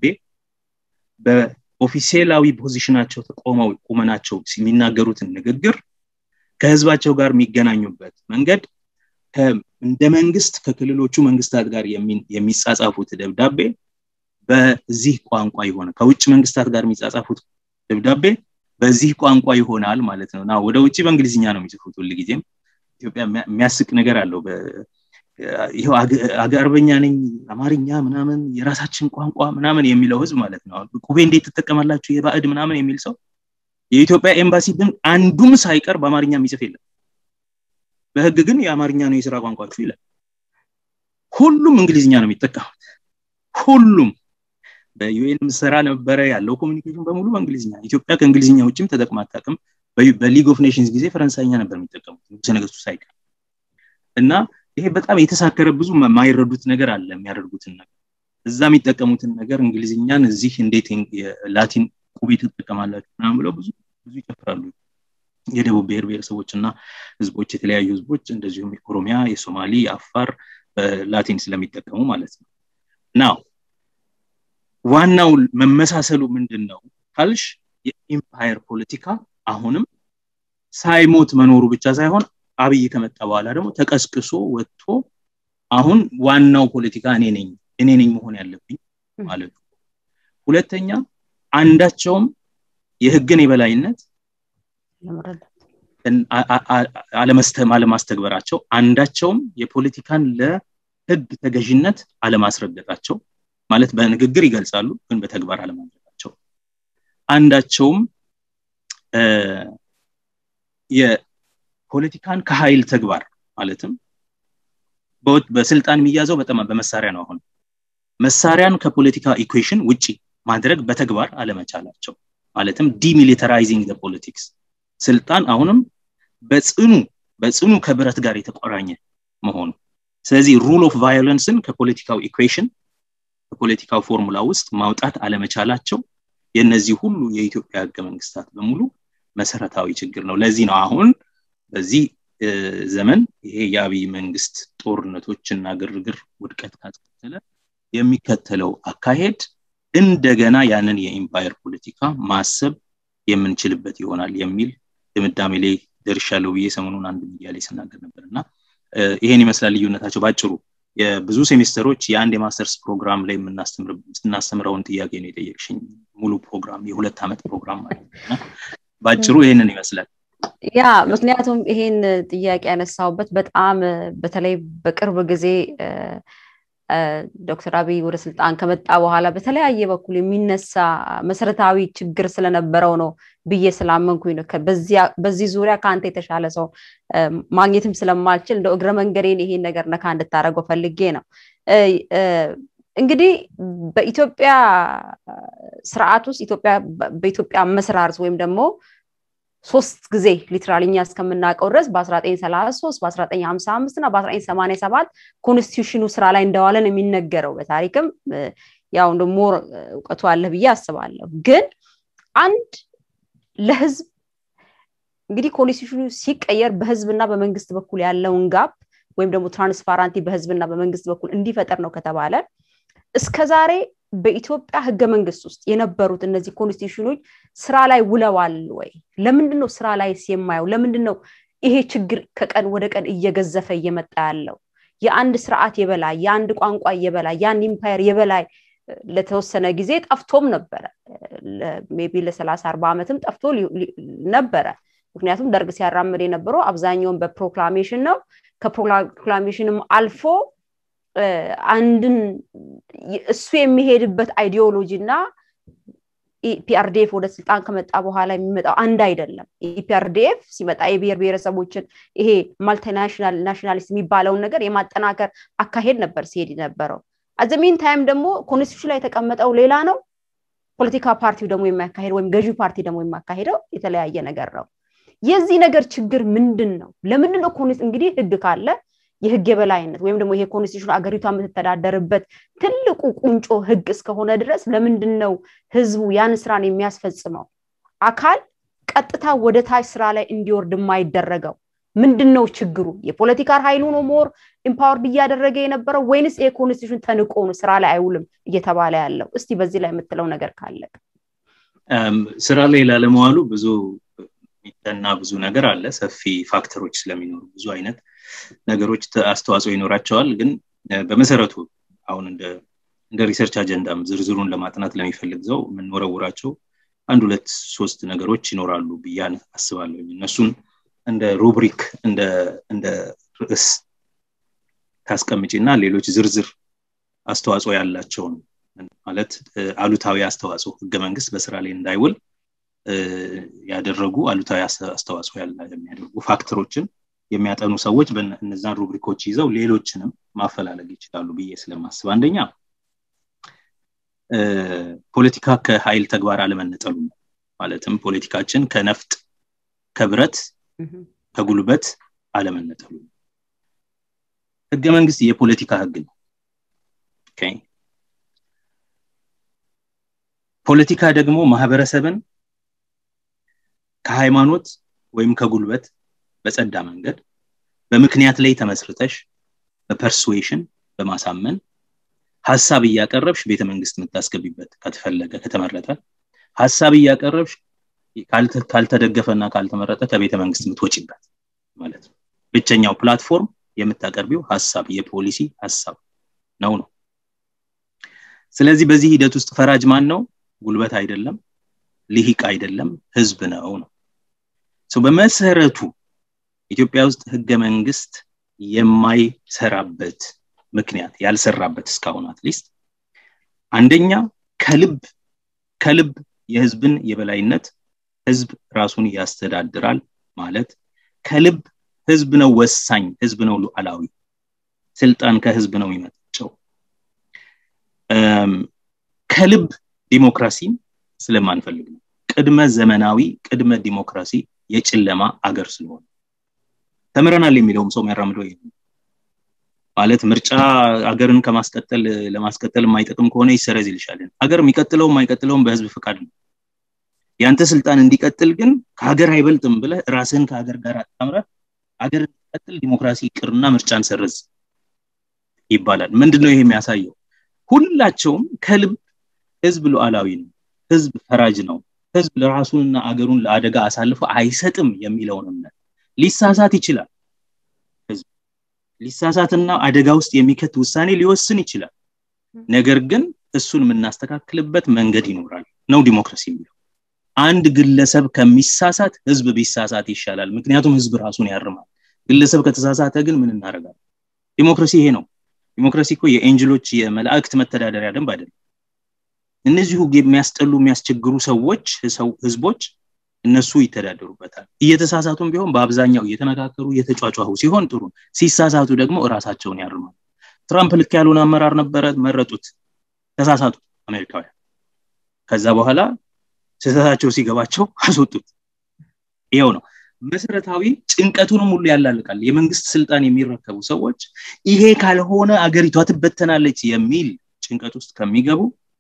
በኦፊሴላዊ ፖዚሽናቸው ተቆመው ቁመናቸው የሚናገሩትን ንግግር ከህዝባቸው ጋር የሚገናኙበት መንገድ እንደ መንግስት ከክልሎቹ መንግስታት ጋር የሚጻጻፉት ደብዳቤ በዚህ ቋንቋ ይሆነ ከውጭ መንግስታት ጋር የሚጻጻፉት ደብዳቤ በዚህ ቋንቋ ይሆናል ማለት ነው እና ወደ ውጭ በእንግሊዝኛ ነው የሚጽፉት ሁል ጊዜም ኢትዮጵያ የሚያስቅ ነገር አለው ይኸው አገርበኛ ነኝ አማርኛ ምናምን የራሳችን ቋንቋ ምናምን የሚለው ህዝብ ማለት ነው ቁቤ እንዴት ትጠቀማላችሁ የባዕድ ምናምን የሚል ሰው የኢትዮጵያ ኤምባሲ ግን አንዱም ሳይቀር በአማርኛ የሚጽፍ የለም በህግ ግን የአማርኛ ነው የስራ ቋንቋችሁ ይላል ሁሉም እንግሊዝኛ ነው የሚጠቀሙት ሁሉም በዩኤን ስራ ነበረ ያለው ኮሚኒኬሽን በሙሉ በእንግሊዝኛ ኢትዮጵያ ከእንግሊዝኛ ውጭም ተጠቅማ አታውቅም በሊግ ኦፍ ኔሽንስ ጊዜ ፈረንሳይኛ ነበር የሚጠቀሙት ንጉሰ ነገስቱ ሳይቀር እና ይሄ በጣም የተሳከረ ብዙ የማይረዱት ነገር አለ የሚያደርጉትን ነገር እዛ የሚጠቀሙትን ነገር እንግሊዝኛን እዚህ እንዴት ላቲን ቁቤ ትጠቀማላችሁ ምናምን ብለው ብዙ ብዙ ይጨፍራሉ የደቡብ ብሔር ብሔረሰቦች እና ህዝቦች የተለያዩ ህዝቦች እንደዚሁም የኦሮሚያ የሶማሊ የአፋር በላቲን ስለሚጠቀሙ ማለት ነው ናው ዋናው መመሳሰሉ ምንድን ነው ካልሽ የኢምፓየር ፖለቲካ አሁንም ሳይሞት መኖሩ ብቻ ሳይሆን አብይ ከመጣ በኋላ ደግሞ ተቀስቅሶ ወጥቶ አሁን ዋናው ፖለቲካ እኔ ነኝ እኔ ነኝ መሆን ያለብኝ ማለት ነው ሁለተኛ አንዳቸውም የህግን የበላይነት አለማስተግበራቸው አንዳቸውም የፖለቲካን ለህግ ተገዥነት አለማስረገጣቸው ማለት በንግግር ይገልጻሉ ግን በተግባር አለማድረጋቸው አንዳቸውም የፖለቲካን ከኃይል ተግባር ማለትም በስልጣን የሚያዘው በጣም በመሳሪያ ነው አሁን መሳሪያን ከፖለቲካ ኢኩዌሽን ውጪ ማድረግ በተግባር አለመቻላቸው ማለትም ዲሚሊታራይዚንግ ፖለቲክስ ስልጣን አሁንም በጽኑ በጽኑ ከብረት ጋር የተቆራኘ መሆኑ ስለዚህ ሩል ኦፍ ቫዮለንስን ከፖለቲካው ኢኩዌሽን ከፖለቲካው ፎርሙላ ውስጥ ማውጣት አለመቻላቸው የእነዚህ ሁሉ የኢትዮጵያ ህገ መንግስታት በሙሉ መሰረታዊ ችግር ነው ለዚህ ነው አሁን በዚህ ዘመን ይሄ የአብይ መንግስት ጦርነቶችና ግርግር ውድቀት ካስከተለ የሚከተለው አካሄድ እንደገና ያንን የኢምፓየር ፖለቲካ ማሰብ የምንችልበት ይሆናል የሚል ድምዳሜ ላይ ደርሻለሁ ብዬ ሰሞኑን አንድ ሚዲያ ላይ ስናገር ነበር እና ይሄን ይመስላል ልዩነታቸው ባጭሩ የብዙ ሴሚስተሮች የአንድ የማስተርስ ፕሮግራም ላይ የምናስተምረውን ጥያቄ ነው የጠየቅሽኝ ሙሉ ፕሮግራም የሁለት ዓመት ፕሮግራም ማለት ነው ባጭሩ ይህንን ይመስላል ያ ምክንያቱም ይሄን ጥያቄ ያነሳውበት በጣም በተለይ በቅርብ ጊዜ ዶክተር አብይ ወደ ስልጣን ከመጣ በኋላ በተለያየ በኩል የሚነሳ መሰረታዊ ችግር ስለነበረው ነው ብዬ ስላመንኩኝ ነው በዚህ ዙሪያ ከአንተ የተሻለ ሰው ማግኘትም ስለማልችል እንደ እግረ መንገዴን ይሄን ነገር ነካ እንድታደረገው ፈልጌ ነው እንግዲህ በኢትዮጵያ ስርዓት ውስጥ በኢትዮጵያ መስራርት ወይም ደግሞ ሶስት ጊዜ ሊትራሊ እኛ እስከምናውቀው ድረስ በ1933 በ1955 እና በ1987 ኮንስቲቱሽኑ ስራ ላይ እንደዋለን የሚነገረው በታሪክም ያው ደግሞ እውቀቱ አለ ብዬ አስባለሁ ግን አንድ ለህዝብ እንግዲህ ኮንስቲቱሽኑ ሲቀየር በህዝብና በመንግስት በኩል ያለውን ጋፕ ወይም ደግሞ ትራንስፓራንቲ በህዝብና በመንግስት በኩል እንዲፈጠር ነው ከተባለ እስከዛሬ በኢትዮጵያ ህገ መንግስት ውስጥ የነበሩት እነዚህ ኮንስቲቱሽኖች ስራ ላይ ውለዋል ወይ ለምንድን ነው ስራ ላይ የማየው ለምንድን ነው ይሄ ችግር ከቀን ወደ ቀን እየገዘፈ እየመጣ ያለው የአንድ ስርዓት የበላይ የአንድ ቋንቋ የበላይ የአንድ ኢምፓየር የበላይ ለተወሰነ ጊዜ ጠፍቶም ነበረ ቢ ለሰላሳ አርባ ዓመትም ጠፍቶ ነበረ ምክንያቱም ደርግ ሲያራምድ የነበረው አብዛኛውን በፕሮክላሜሽን ነው ከፕሮክላሜሽንም አልፎ አንድን እሱ የሚሄድበት አይዲዮሎጂ እና ኢፒአርዲኤፍ ወደ ስልጣን ከመጣ በኋላ የሚመጣው አንድ አይደለም ኢፒአርዲኤፍ ሲመጣ የብሔር ብሔረሰቦችን ይሄ ማልቲናሽናል ናሽናሊስት የሚባለውን ነገር የማጠናከር አካሄድ ነበር ሲሄድ ነበረው አዘሚን ታይም ደግሞ ኮንስቲቱሽን ላይ የተቀመጠው ሌላ ነው ፖለቲካ ፓርቲው ደግሞ የሚያካሄድ ወይም ገዢ ፓርቲ ደግሞ የሚያካሄደው የተለያየ ነገር ነው የዚህ ነገር ችግር ምንድን ነው ለምንድን ነው እንግዲህ ህግ ካለ የህግ የበላይነት ወይም ደግሞ ይሄ ኮንስቲቱሽን አገሪቷ የምትተዳደርበት ትልቁ ቁንጮ ህግ እስከሆነ ድረስ ለምንድን ነው ህዝቡ ያን ስራን የሚያስፈጽመው አካል ቀጥታ ወደ ታች ስራ ላይ እንዲወርድ የማይደረገው ምንድን ነው ችግሩ የፖለቲካ ኃይሉ ነው ሞር ኢምፓወርድ እያደረገ የነበረው ወይንስ ይሄ ኮንስቲቱሽን ተንቆ ነው ስራ ላይ አይውልም እየተባለ ያለው እስቲ በዚህ ላይ የምትለው ነገር ካለ ስራ ላይ ላለመዋሉ ብዙ የሚጠና ብዙ ነገር አለ ሰፊ ፋክተሮች ስለሚኖሩ ብዙ አይነት ነገሮች አስተዋጽኦ ይኖራቸዋል ግን በመሰረቱ አሁን እንደ ሪሰርች አጀንዳም ዝርዝሩን ለማጥናት ለሚፈልግ ሰው የምንወረውራቸው አንድ ሁለት ሶስት ነገሮች ይኖራሉ ብያን አስባለሁ እነሱን እንደ ሩብሪክ እንደ ርዕስ ታስቀምጪ እና ሌሎች ዝርዝር አስተዋጽኦ ያላቸውን ማለት አሉታዊ አስተዋጽኦ ህገ መንግስት በስራ ላይ እንዳይውል ያደረጉ አሉታዊ አስተዋጽኦ የሚያደርጉ ፋክተሮችን የሚያጠኑ ሰዎች እነዛን ሩብሪኮች ይዘው ሌሎችንም ማፈላለግ ይችላሉ ብዬ ስለማስብ አንደኛ ፖለቲካ ከኃይል ተግባር አለመነጠሉ ነው ማለትም ፖለቲካችን ከነፍጥ ከብረት ከጉልበት አለመነጠሉ ነው ህገ መንግስት የፖለቲካ ህግ ነው ፖለቲካ ደግሞ ማህበረሰብን ከሃይማኖት ወይም ከጉልበት በጸዳ መንገድ በምክንያት ላይ ተመስርተሽ በፐርስዌሽን በማሳመን ሀሳብ እያቀረብሽ ቤተ መንግስት የምታስገቢበት ከተፈለገ ከተመረጠ ሀሳብ እያቀረብሽ ካልተደገፈና ካልተመረጠ ከቤተ መንግስት የምትወጭበት ማለት ነው ብቸኛው ፕላትፎርም የምታቀርቢው ሀሳብ የፖሊሲ ሀሳብ ነው ነው ስለዚህ በዚህ ሂደት ውስጥ ፈራጅ ማን ነው ጉልበት አይደለም ልሂቅ አይደለም ህዝብ ነው ነው በመሰረቱ ኢትዮጵያ ውስጥ ህገ መንግስት የማይሰራበት ምክንያት ያልሰራበት እስካሁን አትሊስት አንደኛ ከልብ ከልብ የህዝብን የበላይነት ህዝብ ራሱን ያስተዳድራል ማለት ከልብ ህዝብ ነው ወሳኝ ህዝብ ነው ሉዓላዊ ስልጣን ከህዝብ ነው የሚመጣቸው ከልብ ዲሞክራሲን ስለማንፈልግ ነው ቅድመ ዘመናዊ ቅድመ ዲሞክራሲ የጨለማ አገር ስለሆነ ተምረናል የሚለውም ሰው የሚያራምደው ይሄ ማለት ምርጫ አገርን ከማስቀጠል ለማስቀጠል የማይጠቅም ከሆነ ይሰረዝ ይልሻል ሀገር የሚቀጥለው የማይቀጥለውን በህዝብ ፍቃድ ነው ያንተ ስልጣን እንዲቀጥል ግን ከሀገር አይበልጥም ብለ ራስህን ከሀገር ጋር አጣምረ ሀገር እንዲቀጥል ዲሞክራሲ ቅርና ምርጫን ሰረዝ ይባላል ምንድነው ይሄ የሚያሳየው ሁላቸውም ከልብ ህዝብ ሉዓላዊ ነው ህዝብ ፈራጅ ነው ህዝብ ለራሱንና አገሩን ለአደጋ አሳልፎ አይሰጥም የሚለውን እምነት ሊሳሳት ይችላል ህዝብ ሊሳሳትና አደጋ ውስጥ የሚከት ውሳኔ ሊወስን ይችላል ነገር ግን እሱን የምናስተካክልበት መንገድ ይኖራል ነው ዲሞክራሲ የሚለው አንድ ግለሰብ ከሚሳሳት ህዝብ ቢሳሳት ይሻላል ምክንያቱም ህዝብ ራሱን ያርማል ግለሰብ ከተሳሳተ ግን ምን እናደርጋለን ዲሞክራሲ ይሄ ነው ዲሞክራሲ እኮ የኤንጅሎች የመላእክት መተዳደሪያ ደንብ አይደለም እነዚሁ የሚያስጠሉ የሚያስቸግሩ ሰዎች ህዝቦች እነሱ ይተዳደሩበታል እየተሳሳቱም ቢሆን በአብዛኛው እየተነካከሩ እየተጫጫሁ ሲሆን ጥሩ ሲሳሳቱ ደግሞ እራሳቸውን ያርማል ትራምፕ ልክ ያልሆነ አመራር ነበረ መረጡት ተሳሳቱ አሜሪካውያን ከዛ በኋላ ስህተታቸው ሲገባቸው አስወጡት ይኸው ነው መሰረታዊ ጭንቀቱንም ሁሉ ያላልቃል የመንግስት ስልጣን የሚረከቡ ሰዎች ይሄ ካልሆነ አገሪቷ ትበተናለች የሚል ጭንቀት ውስጥ ከሚገቡ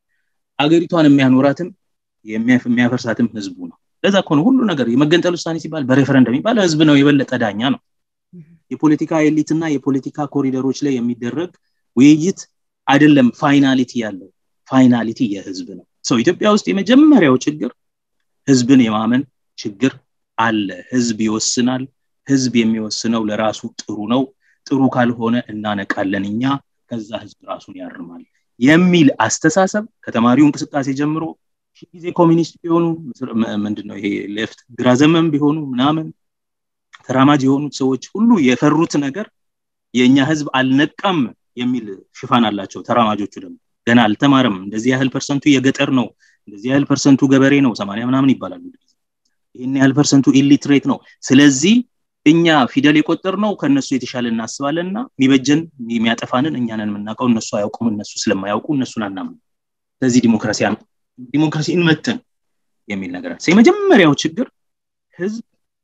አገሪቷን የሚያኖራትም የሚያፈርሳትም ህዝቡ ነው ለዛ ከሆነ ሁሉ ነገር የመገንጠል ውሳኔ ሲባል በሬፈረንደም የሚባል ህዝብ ነው የበለጠ ዳኛ ነው የፖለቲካ ኤሊት እና የፖለቲካ ኮሪደሮች ላይ የሚደረግ ውይይት አይደለም ፋይናሊቲ ያለው ፋይናሊቲ የህዝብ ነው ሰው ኢትዮጵያ ውስጥ የመጀመሪያው ችግር ህዝብን የማመን ችግር አለ ህዝብ ይወስናል ህዝብ የሚወስነው ለራሱ ጥሩ ነው ጥሩ ካልሆነ እናነቃለን እኛ ከዛ ህዝብ ራሱን ያርማል የሚል አስተሳሰብ ከተማሪው እንቅስቃሴ ጀምሮ ጊዜ ኮሚኒስት ቢሆኑ ምንድነው ይሄ ሌፍት ግራ ዘመን ቢሆኑ ምናምን ተራማጅ የሆኑት ሰዎች ሁሉ የፈሩት ነገር የእኛ ህዝብ አልነቃም የሚል ሽፋን አላቸው ተራማጆቹ ደግሞ ገና አልተማረም እንደዚህ ያህል ፐርሰንቱ የገጠር ነው እንደዚህ ያህል ፐርሰንቱ ገበሬ ነው ሰማኒያ ምናምን ይባላል ይህን ያህል ፐርሰንቱ ኢሊትሬት ነው ስለዚህ እኛ ፊደል የቆጠር ነው ከእነሱ የተሻለ እናስባለን እና የሚበጀን የሚያጠፋንን እኛንን የምናውቀው እነሱ አያውቁም እነሱ ስለማያውቁ እነሱን አናምን ስለዚህ ዲሞክራሲ ዲሞክራሲ እንመትን የሚል ነገር አለ የመጀመሪያው ችግር ህዝብ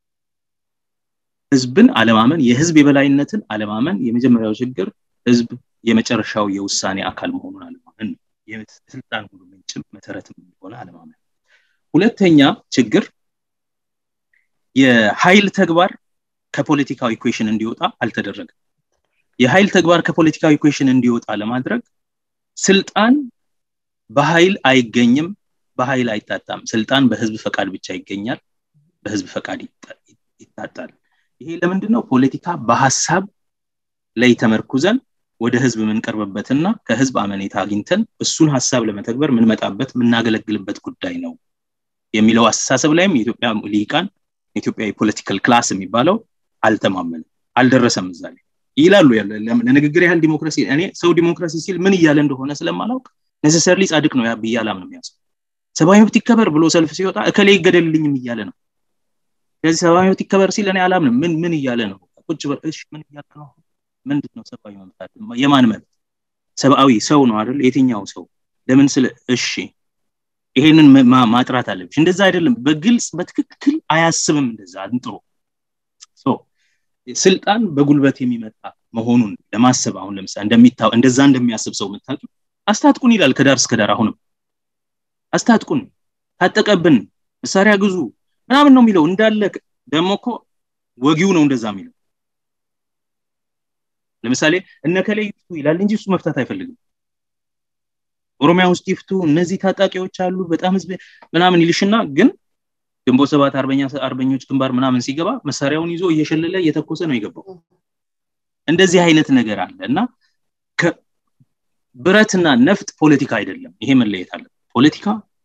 ህዝብን አለማመን የህዝብ የበላይነትን አለማመን የመጀመሪያው ችግር ህዝብ የመጨረሻው የውሳኔ አካል መሆኑን አለማመን ነው የስልጣን ሁሉ ምንጭም መሰረትም እንደሆነ አለማመን ሁለተኛ ችግር የኃይል ተግባር ከፖለቲካዊ ኢኩዌሽን እንዲወጣ አልተደረገም የኃይል ተግባር ከፖለቲካዊ ኢኩዌሽን እንዲወጣ ለማድረግ ስልጣን በኃይል አይገኝም በኃይል አይታጣም ስልጣን በህዝብ ፈቃድ ብቻ ይገኛል በህዝብ ፈቃድ ይታጣል ይሄ ለምንድን ነው ፖለቲካ በሀሳብ ላይ ተመርኩዘን ወደ ህዝብ የምንቀርብበትና ከህዝብ አመኔታ አግኝተን እሱን ሀሳብ ለመተግበር የምንመጣበት የምናገለግልበት ጉዳይ ነው የሚለው አስተሳሰብ ላይም የኢትዮጵያ ሊቃን የኢትዮጵያ የፖለቲካል ክላስ የሚባለው አልተማመንም አልደረሰም እዛ ላይ ይላሉ ለንግግር ያህል ዲሞክራሲ እኔ ሰው ዲሞክራሲ ሲል ምን እያለ እንደሆነ ስለማላውቅ ነሰሰርሊ ጻድቅ ነው ብዬ አላምንም ያሰው ሰብአዊ መብት ይከበር ብሎ ሰልፍ ሲወጣ እከሌ ይገደልልኝም እያለ ነው ስለዚህ ሰብአዊ መብት ይከበር ሲል እኔ አላምንም ምን ምን እያለ ነው ቁጭ እሺ ምን እያለ ነው ምንድን ነው ሰብአዊ መብት የማን መብት ሰብአዊ ሰው ነው አይደል የትኛው ሰው ለምን ስለ እሺ ይሄንን ማጥራት አለብሽ እንደዛ አይደለም በግልጽ በትክክል አያስብም እንደዛ አንጥሮ ስልጣን በጉልበት የሚመጣ መሆኑን ለማሰብ አሁን ለምሳሌ እንደሚታው እንደዛ እንደሚያስብ ሰው የምታውቂ አስታጥቁን ይላል ከዳር እስከ ዳር አሁንም አስታጥቁን ታጠቀብን መሳሪያ ግዙ ምናምን ነው የሚለው እንዳለ ደግሞ እኮ ወጊው ነው እንደዛ የሚለው ለምሳሌ እነከሌ ይፍቱ ይላል እንጂ እሱ መፍታት አይፈልግም ኦሮሚያ ውስጥ ይፍቱ እነዚህ ታጣቂዎች አሉ በጣም ህዝብ ምናምን ይልሽና ግን ግንቦት ሰባት አርበኛ አርበኞች ግንባር ምናምን ሲገባ መሳሪያውን ይዞ እየሸለለ እየተኮሰ ነው የገባው እንደዚህ አይነት ነገር አለ እና ብረትና ነፍጥ ፖለቲካ አይደለም ይሄ መለየት አለ ፖለቲካ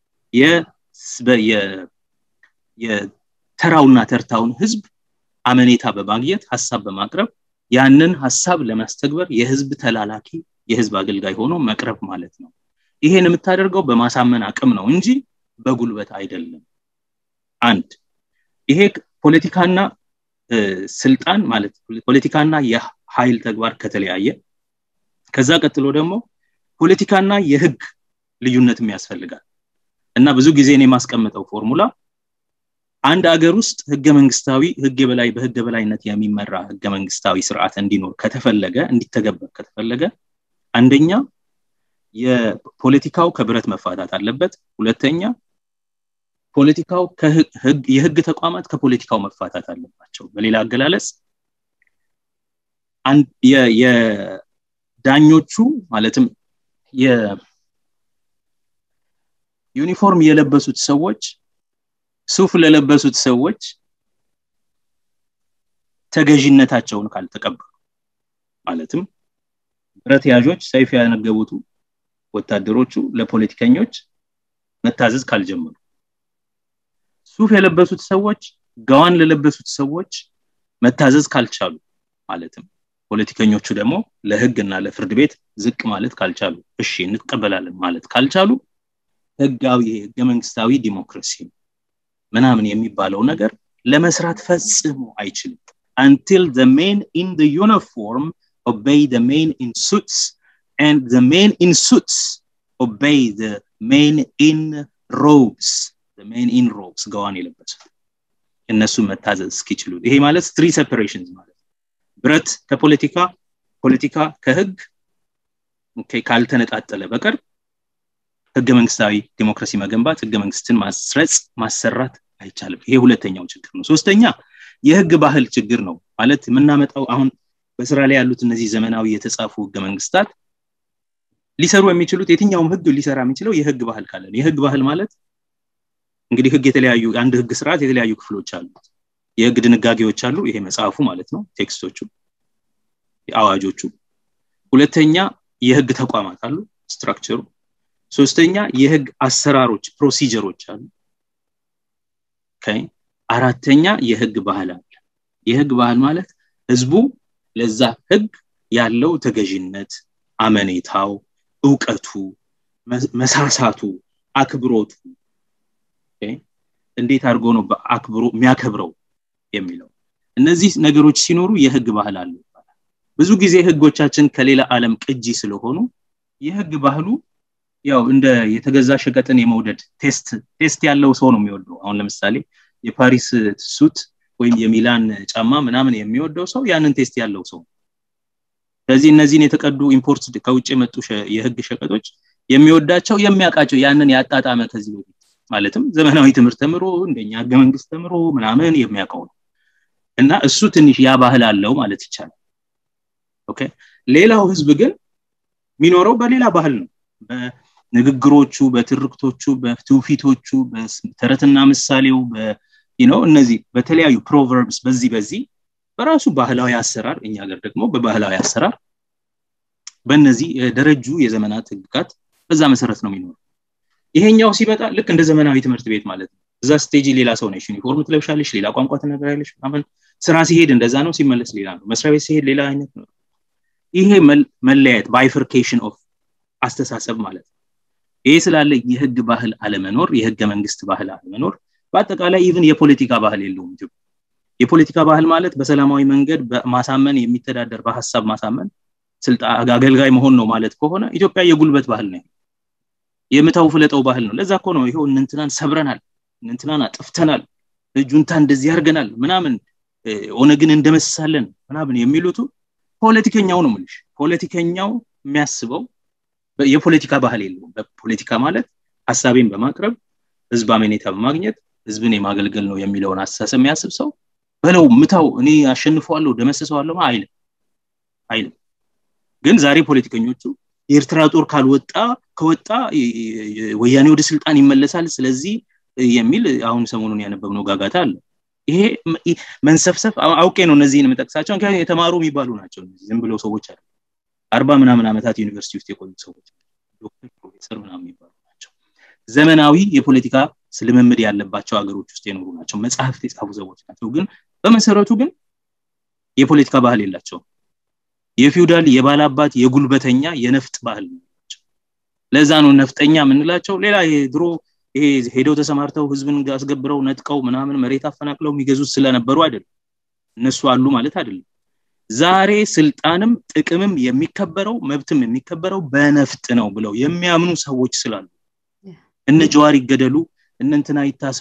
የተራውና ተርታውን ህዝብ አመኔታ በማግኘት ሀሳብ በማቅረብ ያንን ሀሳብ ለማስተግበር የህዝብ ተላላኪ የህዝብ አገልጋይ ሆኖ መቅረብ ማለት ነው ይሄን የምታደርገው በማሳመን አቅም ነው እንጂ በጉልበት አይደለም አንድ ይሄ ፖለቲካና ስልጣን ማለት ፖለቲካና የኃይል ተግባር ከተለያየ ከዛ ቀጥሎ ደግሞ ፖለቲካና የህግ ልዩነትም ያስፈልጋል እና ብዙ ጊዜ እኔ የማስቀምጠው ፎርሙላ አንድ ሀገር ውስጥ ህገ መንግስታዊ ህግ በላይ በህገ በላይነት የሚመራ ህገ መንግስታዊ ስርዓት እንዲኖር ከተፈለገ እንዲተገበር ከተፈለገ አንደኛ የፖለቲካው ከብረት መፋታት አለበት ሁለተኛ ፖለቲካው የህግ ተቋማት ከፖለቲካው መፋታት አለባቸው በሌላ አገላለጽ የዳኞቹ ማለትም ዩኒፎርም የለበሱት ሰዎች ሱፍ ለለበሱት ሰዎች ተገዥነታቸውን ካልተቀበሉ ማለትም ብረት ያዦች ሰይፍ ያነገቡቱ ወታደሮቹ ለፖለቲከኞች መታዘዝ ካልጀመሩ ሱፍ የለበሱት ሰዎች ጋዋን ለለበሱት ሰዎች መታዘዝ ካልቻሉ ማለትም ፖለቲከኞቹ ደግሞ ለህግ እና ለፍርድ ቤት ዝቅ ማለት ካልቻሉ እሺ እንቀበላለን ማለት ካልቻሉ ህጋዊ ህገ መንግስታዊ ዲሞክራሲ ምናምን የሚባለው ነገር ለመስራት ፈጽሞ አይችልም until the men in the uniform obey the men in suits and the men in suits obey the men in robes the men in robes ገዋን የለበሱት እነሱ መታዘዝ እስኪችሉ ይሄ ማለት ትሪ ሴፐሬሽንስ ማለት ብረት ከፖለቲካ ፖለቲካ ከህግ ካልተነጣጠለ በቀር ህገ መንግስታዊ ዲሞክራሲ መገንባት ህገ መንግስትን ማስረጽ ማሰራት አይቻልም ይሄ ሁለተኛው ችግር ነው ሶስተኛ የህግ ባህል ችግር ነው ማለት የምናመጣው አሁን በስራ ላይ ያሉት እነዚህ ዘመናዊ የተጻፉ ህገ መንግስታት ሊሰሩ የሚችሉት የትኛውም ህግ ሊሰራ የሚችለው የህግ ባህል ካለ የህግ ባህል ማለት እንግዲህ ህግ የተለያዩ አንድ ህግ ስርዓት የተለያዩ ክፍሎች አሉት የህግ ድንጋጌዎች አሉ ይሄ መጽሐፉ ማለት ነው ቴክስቶቹ አዋጆቹ ሁለተኛ የህግ ተቋማት አሉ ስትራክቸሩ ሶስተኛ የህግ አሰራሮች ፕሮሲጀሮች አሉ አራተኛ የህግ ባህል አለ የህግ ባህል ማለት ህዝቡ ለዛ ህግ ያለው ተገዥነት አመኔታው እውቀቱ መሳሳቱ አክብሮቱ እንዴት አድርጎ ነው በአክብሮ የሚያከብረው የሚለው እነዚህ ነገሮች ሲኖሩ የህግ ባህል አለ ይባላል ብዙ ጊዜ ህጎቻችን ከሌላ ዓለም ቅጂ ስለሆኑ የህግ ባህሉ ያው እንደ የተገዛ ሸቀጥን የመውደድ ቴስት ቴስት ያለው ሰው ነው የሚወደው አሁን ለምሳሌ የፓሪስ ሱት ወይም የሚላን ጫማ ምናምን የሚወደው ሰው ያንን ቴስት ያለው ሰው ስለዚህ እነዚህን የተቀዱ ኢምፖርት ከውጭ የመጡ የህግ ሸቀጦች የሚወዳቸው የሚያውቃቸው ያንን ያጣጣመ ከዚህ በፊት ማለትም ዘመናዊ ትምህርት ተምሮ እንደኛ ህገ መንግስት ተምሮ ምናምን የሚያውቀው ነው እና እሱ ትንሽ ያ ባህል አለው ማለት ይቻላል ኦኬ ሌላው ህዝብ ግን የሚኖረው በሌላ ባህል ነው በንግግሮቹ በትርክቶቹ በትውፊቶቹ በተረትና ምሳሌው ነው እነዚህ በተለያዩ ፕሮቨርብስ በዚህ በዚህ በራሱ ባህላዊ አሰራር እኛ ሀገር ደግሞ በባህላዊ አሰራር በእነዚህ የደረጁ የዘመናት ህግጋት በዛ መሰረት ነው የሚኖሩ ይሄኛው ሲመጣ ልክ እንደ ዘመናዊ ትምህርት ቤት ማለት ነው እዛ ስቴጅ ሌላ ሰው ነሽ ዩኒፎርም ትለብሻለሽ ሌላ ቋንቋ ትነግራለሽ ምናምን ስራ ሲሄድ እንደዛ ነው ሲመለስ ሌላ ነው መስሪያ ቤት ሲሄድ ሌላ አይነት ነው ይሄ መለያየት ባይፈርኬሽን ኦፍ አስተሳሰብ ማለት ነው ይሄ ስላለ የህግ ባህል አለመኖር የህገ መንግስት ባህል አለመኖር በአጠቃላይ ኢቭን የፖለቲካ ባህል የለውም ኢትዮጵያ የፖለቲካ ባህል ማለት በሰላማዊ መንገድ በማሳመን የሚተዳደር በሀሳብ ማሳመን አገልጋይ መሆን ነው ማለት ከሆነ ኢትዮጵያ የጉልበት ባህል ነው የምታው ፍለጠው ባህል ነው ለዛ እኮ ነው ይሄው እንንትናን ሰብረናል እንንትናን አጥፍተናል ጁንታ እንደዚህ ያርገናል ምናምን ኦነግን እንደመሳለን ምናምን የሚሉቱ ፖለቲከኛው ነው ምልሽ ፖለቲከኛው የሚያስበው የፖለቲካ ባህል የለውም በፖለቲካ ማለት ሀሳቤን በማቅረብ ህዝብ አመኔታ በማግኘት ህዝብን የማገልገል ነው የሚለውን አስተሳሰብ የሚያስብ ሰው በለው ምታው እኔ አሸንፈዋለሁ ደመሰሰዋለሁ አይልም አይልም ግን ዛሬ ፖለቲከኞቹ የኤርትራ ጦር ካልወጣ ከወጣ ወያኔ ወደ ስልጣን ይመለሳል ስለዚህ የሚል አሁን ሰሞኑን ያነበብነው ጋጋታ አለ ይሄ መንሰፍሰፍ አውቄ ነው እነዚህን የምጠቅሳቸው ምክንያቱም የተማሩ የሚባሉ ናቸው ዝም ብለው ሰዎች አለ አርባ ምናምን ዓመታት ዩኒቨርሲቲ ውስጥ የቆዩ ሰዎች ዶክተር ፕሮፌሰር ምናምን የሚባሉ ናቸው ዘመናዊ የፖለቲካ ልምምድ ያለባቸው ሀገሮች ውስጥ የኖሩ ናቸው መጽሐፍት የጻፉ ሰዎች ናቸው ግን በመሰረቱ ግን የፖለቲካ ባህል የላቸውም የፊውዳል የባላባት የጉልበተኛ የነፍጥ ባህል ናቸው ለዛ ነው ነፍጠኛ የምንላቸው ሌላ ድሮ ይሄ ሄደው ተሰማርተው ህዝብን አስገብረው ነጥቀው ምናምን መሬት አፈናቅለው የሚገዙት ስለነበሩ አይደለም እነሱ አሉ ማለት አይደለም ዛሬ ስልጣንም ጥቅምም የሚከበረው መብትም የሚከበረው በነፍጥ ነው ብለው የሚያምኑ ሰዎች ስላሉ እነ ጀዋር ይገደሉ እነ እንትና ይታሰሩ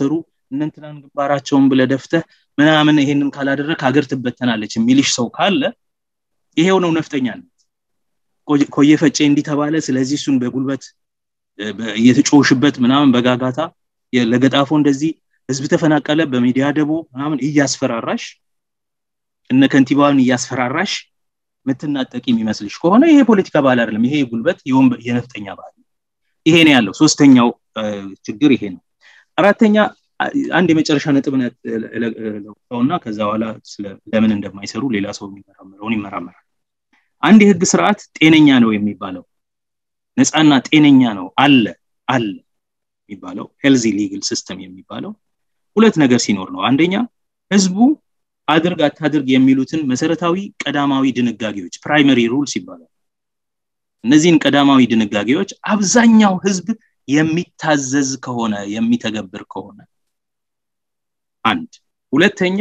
እነንትናን ግንባራቸውን ብለ ደፍተህ ምናምን ይሄንን ካላደረግ ሀገር ትበተናለች የሚልሽ ሰው ካለ ይሄው ነው ነፍጠኛነት ኮየ ፈጬ እንዲህ ተባለ ስለዚህ እሱን በጉልበት እየተጮሽበት ምናምን በጋጋታ ለገጣፎ እንደዚህ ህዝብ ተፈናቀለ በሚዲያ ደቦ ምናምን እያስፈራራሽ እነ ከንቲባውን እያስፈራራሽ ምትናጠቂ የሚመስልሽ ከሆነ ይሄ ፖለቲካ ባህል አይደለም ይሄ ጉልበት የነፍጠኛ ባህል ይሄ ነው ያለው ሶስተኛው ችግር ይሄ ነው አራተኛ አንድ የመጨረሻ ነጥብ ለውጠውና ከዛ በኋላ ለምን እንደማይሰሩ ሌላ ሰው የሚመራመረውን ይመራመራል አንድ የህግ ስርዓት ጤነኛ ነው የሚባለው ነፃና ጤነኛ ነው አለ አለ የሚባለው ሄልዚ ሊግል ሲስተም የሚባለው ሁለት ነገር ሲኖር ነው አንደኛ ህዝቡ አድርግ አታድርግ የሚሉትን መሰረታዊ ቀዳማዊ ድንጋጌዎች ፕራይመሪ ሩልስ ይባላል እነዚህን ቀዳማዊ ድንጋጌዎች አብዛኛው ህዝብ የሚታዘዝ ከሆነ የሚተገብር ከሆነ አንድ ሁለተኛ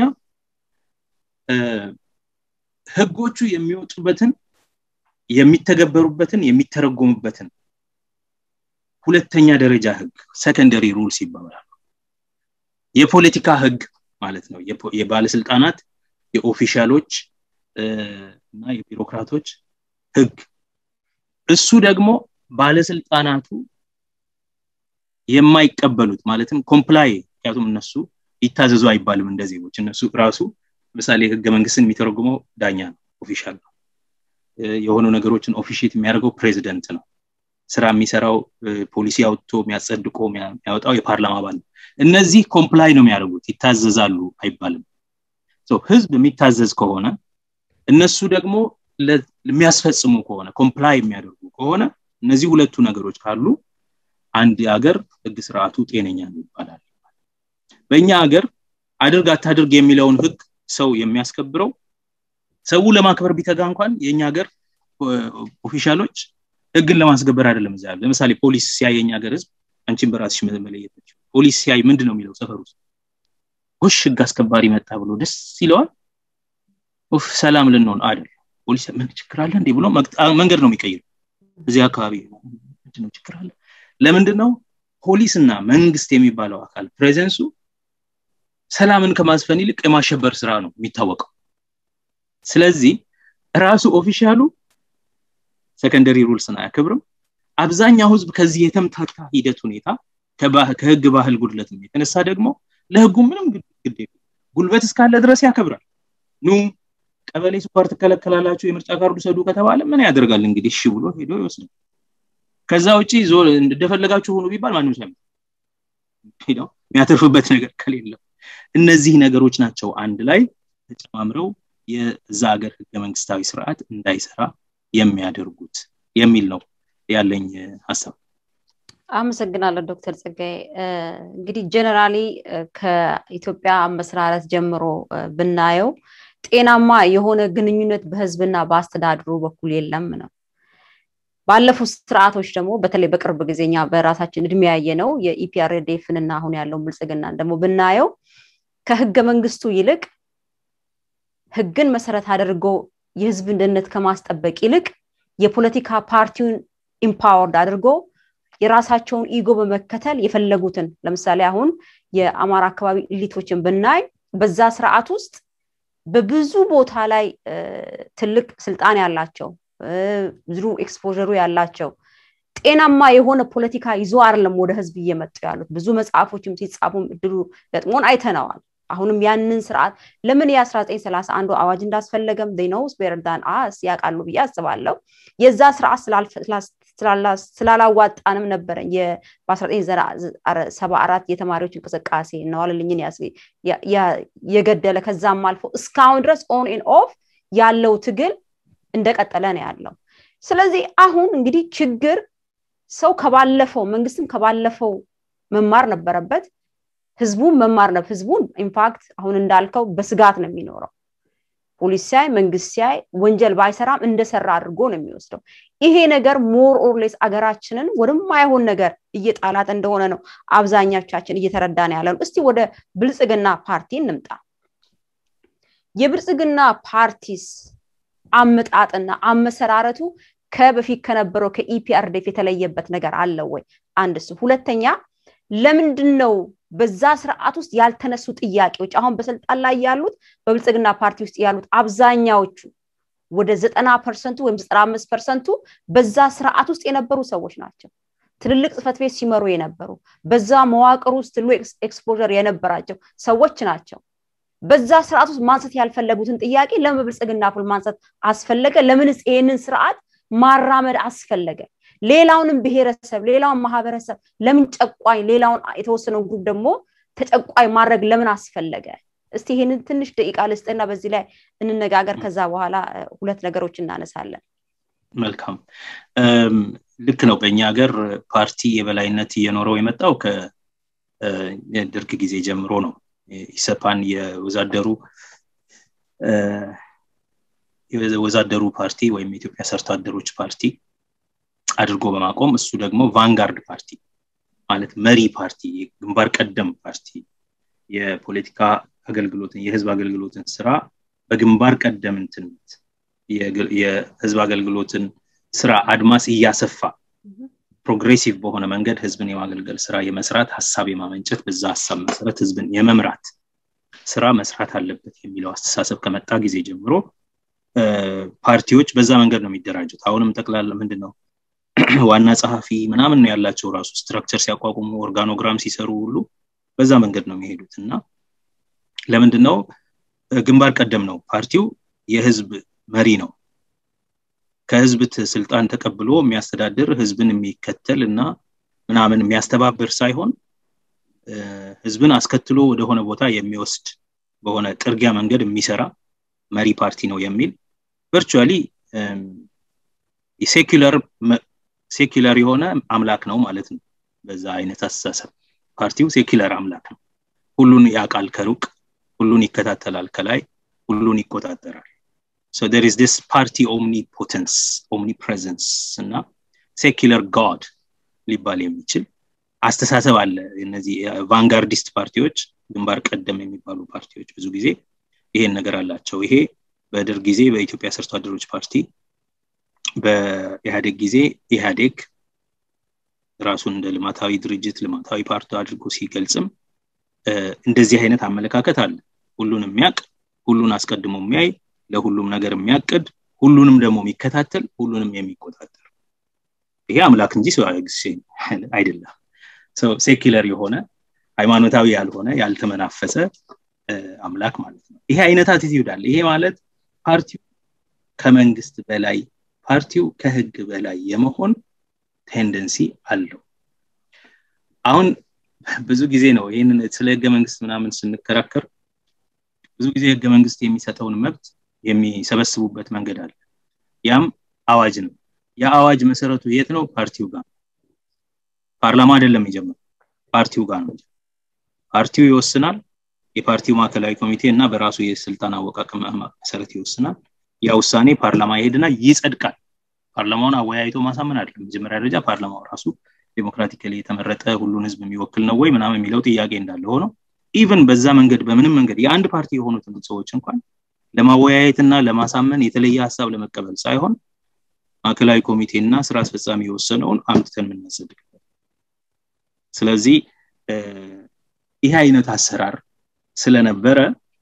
ህጎቹ የሚወጡበትን የሚተገበሩበትን የሚተረጎሙበትን ሁለተኛ ደረጃ ህግ ሰከንደሪ ሩልስ ይባላሉ የፖለቲካ ህግ ማለት ነው የባለስልጣናት የኦፊሻሎች እና የቢሮክራቶች ህግ እሱ ደግሞ ባለስልጣናቱ የማይቀበሉት ማለትም ኮምፕላይ ምክንያቱም እነሱ ይታዘዙ አይባልም እንደ ዜጎች እነሱ ራሱ ምሳሌ ህገ መንግስትን የሚተረጉመው ዳኛ ነው ኦፊሻል ነው የሆኑ ነገሮችን ኦፊሽት የሚያደርገው ፕሬዚደንት ነው ስራ የሚሰራው ፖሊሲ አውጥቶ የሚያጸድቆ የሚያወጣው የፓርላማ አባል ነው እነዚህ ኮምፕላይ ነው የሚያደርጉት ይታዘዛሉ አይባልም ህዝብ የሚታዘዝ ከሆነ እነሱ ደግሞ የሚያስፈጽሙ ከሆነ ኮምፕላይ የሚያደርጉ ከሆነ እነዚህ ሁለቱ ነገሮች ካሉ አንድ ሀገር ህግ ስርዓቱ ጤነኛ ነው ይባላል በእኛ ሀገር አድርግ አታድርግ የሚለውን ህግ ሰው የሚያስከብረው ሰው ለማክበር ቢተጋ እንኳን የእኛ ሀገር ኦፊሻሎች ህግን ለማስገበር አይደለም እዛ ለምሳሌ ፖሊስ ሲያይ የኛ ሀገር ህዝብ አንቺን በራስሽ መለየት ፖሊስ ሲያይ ምንድን ነው የሚለው ሰፈር ውስጥ ጎሽ ህግ አስከባሪ መጣ ብሎ ደስ ይለዋል ኡፍ ሰላም ልንሆን አይደል ፖሊስ ምን ችግር አለ እንዴ ብሎ መንገድ ነው የሚቀይር እዚህ አካባቢ ምንድነው ችግር አለ ለምንድን ነው ፖሊስና መንግስት የሚባለው አካል ፕሬዘንሱ ሰላምን ከማስፈን ይልቅ የማሸበር ስራ ነው የሚታወቀው ስለዚህ ራሱ ኦፊሻሉ ሰከንደሪ ሩልስን አያከብርም አብዛኛው ህዝብ ከዚህ የተምታታ ሂደት ሁኔታ ከህግ ባህል ጉድለት የተነሳ ደግሞ ለህጉ ምንም ግድ ጉልበት እስካለ ድረስ ያከብራል ኑ ቀበሌ ስኳር ትከለከላላችሁ የምርጫ ካርዱ ሰዱ ከተባለ ምን ያደርጋል እንግዲህ እሺ ብሎ ሄዶ ይወስዳል ከዛ ውጭ እንደፈለጋችሁ ሆኑ ቢባል ማንም ሰው የሚያተርፍበት ነገር ከሌለው እነዚህ ነገሮች ናቸው አንድ ላይ ተጨማምረው የዛ ሀገር ህገ መንግስታዊ ስርዓት እንዳይሰራ የሚያደርጉት የሚል ነው ያለኝ ሀሳብ አመሰግናለሁ ዶክተር ጸጋይ እንግዲህ ጀነራሊ ከኢትዮጵያ አመሰራረት ጀምሮ ብናየው ጤናማ የሆነ ግንኙነት በህዝብና በአስተዳድሩ በኩል የለም ነው ባለፉት ስርዓቶች ደግሞ በተለይ በቅርብ ጊዜኛ በራሳችን እድሜ ያየ ነው የኢፒአርዴፍንና አሁን ያለውን ብልጽግናን ደግሞ ብናየው ከህገ መንግስቱ ይልቅ ህግን መሰረት አድርጎ የህዝብን ደህንነት ከማስጠበቅ ይልቅ የፖለቲካ ፓርቲውን ኢምፓወርድ አድርጎ የራሳቸውን ኢጎ በመከተል የፈለጉትን ለምሳሌ አሁን የአማራ አካባቢ ኢሊቶችን ብናይ በዛ ስርዓት ውስጥ በብዙ ቦታ ላይ ትልቅ ስልጣን ያላቸው ብዙ ኤክስፖሩ ያላቸው ጤናማ የሆነ ፖለቲካ ይዞ አይደለም ወደ ህዝብ እየመጡ ያሉት ብዙ መጽሐፎችም ሲጻፉም እድሉ ገጥሞን አይተነዋል አሁንም ያንን ስርዓት ለምን የ1931 አዋጅ እንዳስፈለገም ኖውስ ቤርዳን አስ ያውቃሉ ብዬ አስባለሁ የዛ ስርዓት ስላላዋጣንም ነበረን በ1974 የተማሪዎች እንቅስቃሴ እነዋልልኝን የገደለ ከዛም አልፎ እስካሁን ድረስ ኦን ን ኦፍ ያለው ትግል እንደቀጠለ ነው ያለው ስለዚህ አሁን እንግዲህ ችግር ሰው ከባለፈው መንግስትም ከባለፈው መማር ነበረበት ህዝቡን መማር ነው ህዝቡን ኢንፋክት አሁን እንዳልከው በስጋት ነው የሚኖረው ፖሊስ ሲያይ መንግስት ሲያይ ወንጀል ባይሰራም እንደሰራ አድርጎ ነው የሚወስደው ይሄ ነገር ሞር ኦርሌስ አገራችንን ወደማይሆን ነገር እየጣላት እንደሆነ ነው አብዛኛቻችን እየተረዳ ነው ያለ እስቲ ወደ ብልጽግና ፓርቲ እንምጣ የብልጽግና ፓርቲስ አመጣጥና አመሰራረቱ ከበፊት ከነበረው ከኢፒአርዴፍ የተለየበት ነገር አለ ወይ አንድ እሱ ሁለተኛ ለምንድን ነው በዛ ስርዓት ውስጥ ያልተነሱ ጥያቄዎች አሁን በስልጣን ላይ ያሉት በብልጽግና ፓርቲ ውስጥ ያሉት አብዛኛዎቹ ወደ ዘጠና ፐርሰንቱ ወይም ዘጠና አምስት ፐርሰንቱ በዛ ስርዓት ውስጥ የነበሩ ሰዎች ናቸው ትልልቅ ጽፈት ቤት ሲመሩ የነበሩ በዛ መዋቅር ውስጥ ትልቅ ኤክስፖር የነበራቸው ሰዎች ናቸው በዛ ስርዓት ውስጥ ማንሳት ያልፈለጉትን ጥያቄ ለምን በብልጽግና ፉል ማንሳት አስፈለገ ለምንስ ይህንን ስርዓት ማራመድ አስፈለገ ሌላውንም ብሔረሰብ ሌላውን ማህበረሰብ ለምን ጨቋኝ ሌላውን የተወሰነውን ግሩፕ ደግሞ ተጨቋኝ ማድረግ ለምን አስፈለገ እስቲ ይህንን ትንሽ ደቂቃ ልስጥና በዚህ ላይ እንነጋገር ከዛ በኋላ ሁለት ነገሮች እናነሳለን መልካም ልክ ነው በእኛ ሀገር ፓርቲ የበላይነት እየኖረው የመጣው ከደርግ ጊዜ ጀምሮ ነው ኢሰፓን የወዛደሩ የወዛደሩ ፓርቲ ወይም የኢትዮጵያ ሰርቶ አደሮች ፓርቲ አድርጎ በማቆም እሱ ደግሞ ቫንጋርድ ፓርቲ ማለት መሪ ፓርቲ ግንባር ቀደም ፓርቲ የፖለቲካ አገልግሎትን የህዝብ አገልግሎትን ስራ በግንባር ቀደምትነት የህዝብ አገልግሎትን ስራ አድማስ እያሰፋ ፕሮግሬሲቭ በሆነ መንገድ ህዝብን የማገልገል ስራ የመስራት ሀሳብ የማመንጨት በዛ ሀሳብ መሰረት ህዝብን የመምራት ስራ መስራት አለበት የሚለው አስተሳሰብ ከመጣ ጊዜ ጀምሮ ፓርቲዎች በዛ መንገድ ነው የሚደራጁት አሁንም ጠቅላላ ምንድን ነው ዋና ጸሐፊ ምናምን ነው ያላቸው ራሱ ስትራክቸር ሲያቋቁሙ ኦርጋኖግራም ሲሰሩ ሁሉ በዛ መንገድ ነው የሚሄዱት እና ለምንድን ነው ግንባር ቀደም ነው ፓርቲው የህዝብ መሪ ነው ከህዝብ ስልጣን ተቀብሎ የሚያስተዳድር ህዝብን የሚከተል እና ምናምን የሚያስተባብር ሳይሆን ህዝብን አስከትሎ ወደሆነ ቦታ የሚወስድ በሆነ ጥርጊያ መንገድ የሚሰራ መሪ ፓርቲ ነው የሚል ቨርቹዋሊ ሴኩለር ሴኩለር የሆነ አምላክ ነው ማለት ነው በዛ አይነት አስተሳሰብ ፓርቲው ሴኩለር አምላክ ነው ሁሉን ያውቃል ከሩቅ ሁሉን ይከታተላል ከላይ ሁሉን ይቆጣጠራል so there is this party omnipotence omnipresence እና ሴኩለር ጋድ ሊባል የሚችል አስተሳሰብ አለ እነዚህ ቫንጋርዲስት ፓርቲዎች ግንባር ቀደም የሚባሉ ፓርቲዎች ብዙ ጊዜ ይሄን ነገር አላቸው ይሄ በደርግ ጊዜ በኢትዮጵያ ሰርቶ አደሮች ፓርቲ በኢህአዴግ ጊዜ ኢህአዴግ ራሱን እንደ ልማታዊ ድርጅት ልማታዊ ፓርቲ አድርጎ ሲገልጽም እንደዚህ አይነት አመለካከት አለ ሁሉን የሚያቅ ሁሉን አስቀድሞ የሚያይ ለሁሉም ነገር የሚያቅድ ሁሉንም ደግሞ የሚከታተል ሁሉንም የሚቆጣጠር ይሄ አምላክ እንጂ አይደለም ሴኪለር የሆነ ሃይማኖታዊ ያልሆነ ያልተመናፈሰ አምላክ ማለት ነው ይሄ አይነት አቲቲዩድ አለ ይሄ ማለት ፓርቲው ከመንግስት በላይ ፓርቲው ከህግ በላይ የመሆን ቴንደንሲ አለው አሁን ብዙ ጊዜ ነው ይህንን ስለ ህገ መንግስት ምናምን ስንከራከር ብዙ ጊዜ ህገ መንግስት የሚሰጠውን መብት የሚሰበስቡበት መንገድ አለ ያም አዋጅ ነው የአዋጅ መሰረቱ የት ነው ፓርቲው ጋር ፓርላማ አይደለም የሚጀምረው ፓርቲው ጋር ነው ፓርቲው ይወስናል የፓርቲው ማዕከላዊ ኮሚቴ እና በራሱ የስልጣን አወቃቀም መሰረት ይወስናል ያ ውሳኔ ፓርላማ ይሄድና ይጸድቃል ፓርላማውን አወያይቶ ማሳመን አይደለም መጀመሪያ ደረጃ ፓርላማው ራሱ ዴሞክራቲካሊ የተመረጠ ሁሉን ህዝብ የሚወክል ነው ወይ ምናምን የሚለው ጥያቄ እንዳለ ሆኖ ኢቨን በዛ መንገድ በምንም መንገድ የአንድ ፓርቲ የሆኑትን ሰዎች እንኳን ለማወያየትና ለማሳመን የተለየ ሀሳብ ለመቀበል ሳይሆን ማዕከላዊ ኮሚቴ እና ስራ አስፈጻሚ የወሰነውን አምጥተን የምናጸድቅበት ስለዚህ ይህ አይነት አሰራር ስለነበረ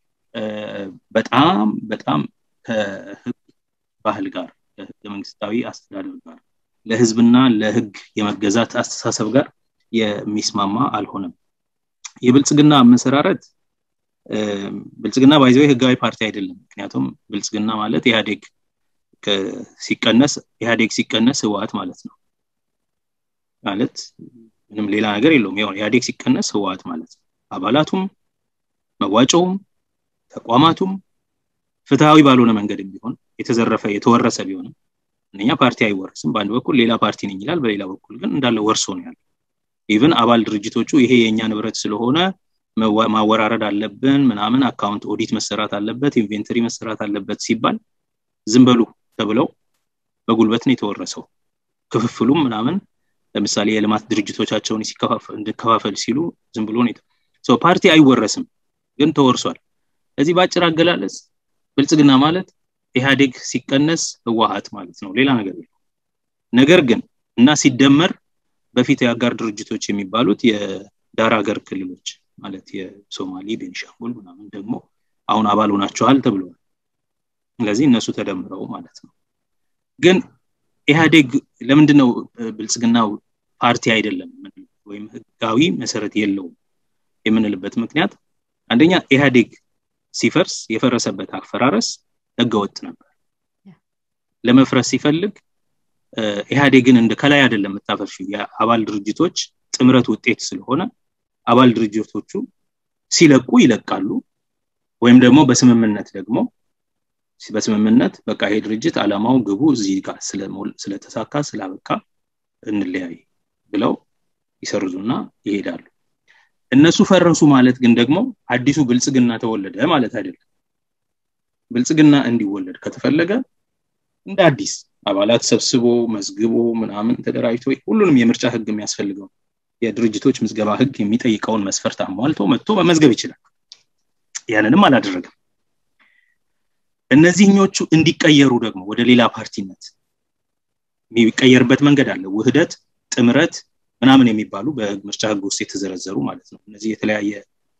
በጣም በጣም ከህግ ባህል ጋር ከህገ መንግስታዊ አስተዳደር ጋር ለህዝብና ለህግ የመገዛት አስተሳሰብ ጋር የሚስማማ አልሆነም የብልጽግና መሰራረት ብልጽግና ባይዘው ህጋዊ ፓርቲ አይደለም ምክንያቱም ብልጽግና ማለት ኢህአዴግ ሲቀነስ ኢህአዴግ ሲቀነስ ህወሀት ማለት ነው ማለት ምንም ሌላ ነገር የለውም ይሆን ኢህአዴግ ሲቀነስ ህወሀት ማለት ነው አባላቱም መዋጮውም ተቋማቱም ፍትሃዊ ባልሆነ መንገድ ቢሆን የተዘረፈ የተወረሰ ቢሆንም እነኛ ፓርቲ አይወረስም በአንድ በኩል ሌላ ፓርቲ ነኝ ይላል በሌላ በኩል ግን እንዳለ ወርሶ ነው ያለ ኢቭን አባል ድርጅቶቹ ይሄ የእኛ ንብረት ስለሆነ ማወራረድ አለብን ምናምን አካውንት ኦዲት መሰራት አለበት ኢንቬንተሪ መሰራት አለበት ሲባል ዝም በሉ ተብለው በጉልበት ነው የተወረሰው ክፍፍሉም ምናምን ለምሳሌ የልማት ድርጅቶቻቸውን እንዲከፋፈል ሲሉ ዝም ብሎ ነው ፓርቲ አይወረስም ግን ተወርሷል ስለዚህ በአጭር አገላለጽ ብልጽግና ማለት ኢህአዴግ ሲቀነስ ህወሀት ማለት ነው ሌላ ነገር ነገር ግን እና ሲደመር በፊት የአጋር ድርጅቶች የሚባሉት የዳር ሀገር ክልሎች ማለት የሶማሌ ቤንሻንጉል ምናምን ደግሞ አሁን አባል ሆናቸዋል ተብሏል ስለዚህ እነሱ ተደምረው ማለት ነው ግን ኢህአዴግ ለምንድን ነው ብልጽግናው ፓርቲ አይደለም ወይም ህጋዊ መሰረት የለውም የምንልበት ምክንያት አንደኛ ኢህአዴግ ሲፈርስ የፈረሰበት አፈራረስ ህገወጥ ነበር ለመፍረስ ሲፈልግ ኢህአዴግን እንደ ከላይ አይደለም የምታፈርሹ የአባል ድርጅቶች ጥምረት ውጤት ስለሆነ አባል ድርጅቶቹ ሲለቁ ይለቃሉ ወይም ደግሞ በስምምነት ደግሞ በስምምነት በቃ ይሄ ድርጅት አላማው ግቡ እዚህ ጋር ስለተሳካ ስላበቃ እንለያይ ብለው ይሰርዙና ይሄዳሉ እነሱ ፈረሱ ማለት ግን ደግሞ አዲሱ ብልጽግና ተወለደ ማለት አይደለም ብልጽግና እንዲወለድ ከተፈለገ እንደ አዲስ አባላት ሰብስቦ መዝግቦ ምናምን ተደራጅቶ ሁሉንም የምርጫ ህግ የሚያስፈልገው የድርጅቶች ምዝገባ ህግ የሚጠይቀውን መስፈርት አሟልቶ መጥቶ መመዝገብ ይችላል ያንንም አላደረገም እነዚህኞቹ እንዲቀየሩ ደግሞ ወደ ሌላ ፓርቲነት የሚቀየርበት መንገድ አለ ውህደት ጥምረት ምናምን የሚባሉ በምርጫ ህግ ውስጥ የተዘረዘሩ ማለት ነው እነዚህ የተለያየ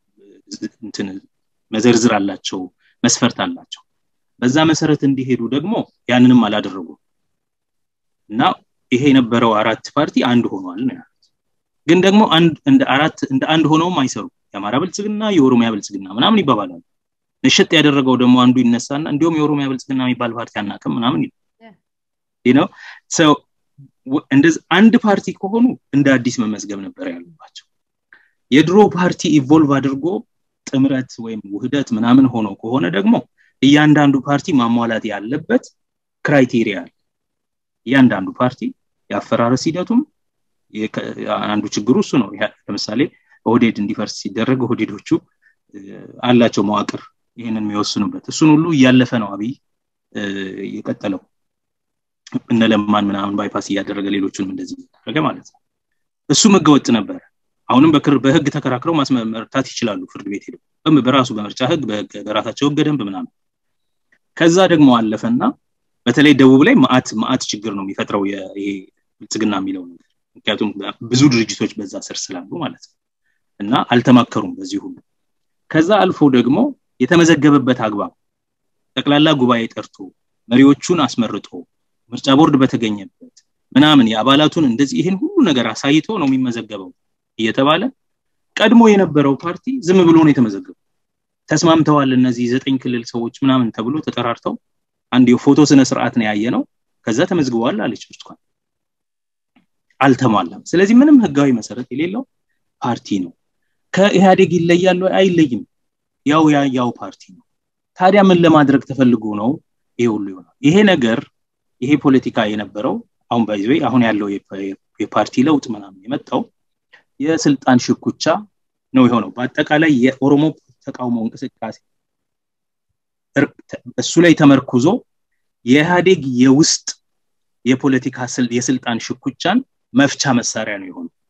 መዘርዝር አላቸው መስፈርት አላቸው በዛ መሰረት እንዲሄዱ ደግሞ ያንንም አላደረጉም እና ይሄ የነበረው አራት ፓርቲ አንድ ሆኗል ነው ያሉት ግን ደግሞ እንደ አራት እንደ አንድ ሆነውም አይሰሩ የአማራ ብልጽግና የኦሮሚያ ብልጽግና ምናምን ይባባላሉ ንሽጥ ያደረገው ደግሞ አንዱ ይነሳና እንዲሁም የኦሮሚያ ብልጽግና የሚባል ፓርቲ አናቅም ምናምን ነው ሰው እንደዚህ አንድ ፓርቲ ከሆኑ እንደ አዲስ መመዝገብ ነበር ያሉባቸው የድሮ ፓርቲ ኢቮልቭ አድርጎ ጥምረት ወይም ውህደት ምናምን ሆኖ ከሆነ ደግሞ እያንዳንዱ ፓርቲ ማሟላት ያለበት ክራይቴሪያ አለ እያንዳንዱ ፓርቲ የአፈራረስ ሂደቱም አንዱ ችግሩ እሱ ነው ለምሳሌ ኦህዴድ እንዲፈርስ ሲደረግ ኦህዴዶቹ አላቸው መዋቅር ይህንን የሚወስኑበት እሱን ሁሉ እያለፈ ነው አብይ የቀጠለው እነ ለማን ምናምን ባይፓስ እያደረገ ሌሎቹንም እንደዚህ እያደረገ ማለት ነው እሱም ህገወጥ ነበር አሁንም በህግ ተከራክረው ማስመርታት ይችላሉ ፍርድ ቤት ሄደው በራሱ በምርጫ ህግ በራሳቸው ህገ ደንብ ምናምን ከዛ ደግሞ አለፈና በተለይ ደቡብ ላይ ማአት ማአት ችግር ነው የሚፈጥረው ይሄ ብልጽግና የሚለው ነገር ምክንያቱም ብዙ ድርጅቶች በዛ ስር ስላሉ ማለት ነው እና አልተማከሩም በዚህ ሁሉ ከዛ አልፎ ደግሞ የተመዘገበበት አግባብ ጠቅላላ ጉባኤ ጠርቶ መሪዎቹን አስመርጦ ምርጫ ቦርድ በተገኘበት ምናምን የአባላቱን እንደዚህ ይህን ሁሉ ነገር አሳይቶ ነው የሚመዘገበው እየተባለ ቀድሞ የነበረው ፓርቲ ዝም ብሎ ነው የተመዘገበው ተስማምተዋል እነዚህ ዘጠኝ ክልል ሰዎች ምናምን ተብሎ ተጠራርተው አንድ የፎቶ ስነ ስርዓት ነው ያየ ነው ከዛ ተመዝግበዋል አለች ብርቱካን አልተሟላም ስለዚህ ምንም ህጋዊ መሰረት የሌለው ፓርቲ ነው ከኢህአዴግ ይለያል አይለይም ያው ያው ፓርቲ ነው ታዲያ ምን ለማድረግ ተፈልጎ ነው ይሄ ሁሉ ይሆናል ይሄ ነገር ይሄ ፖለቲካ የነበረው አሁን ባይዘ አሁን ያለው የፓርቲ ለውጥ ምናምን የመጣው የስልጣን ሽኩቻ ነው የሆነው በአጠቃላይ የኦሮሞ ተቃውሞ እንቅስቃሴ እሱ ላይ ተመርኩዞ የኢህአዴግ የውስጥ የፖለቲካ የስልጣን ሽኩቻን መፍቻ መሳሪያ ነው የሆነው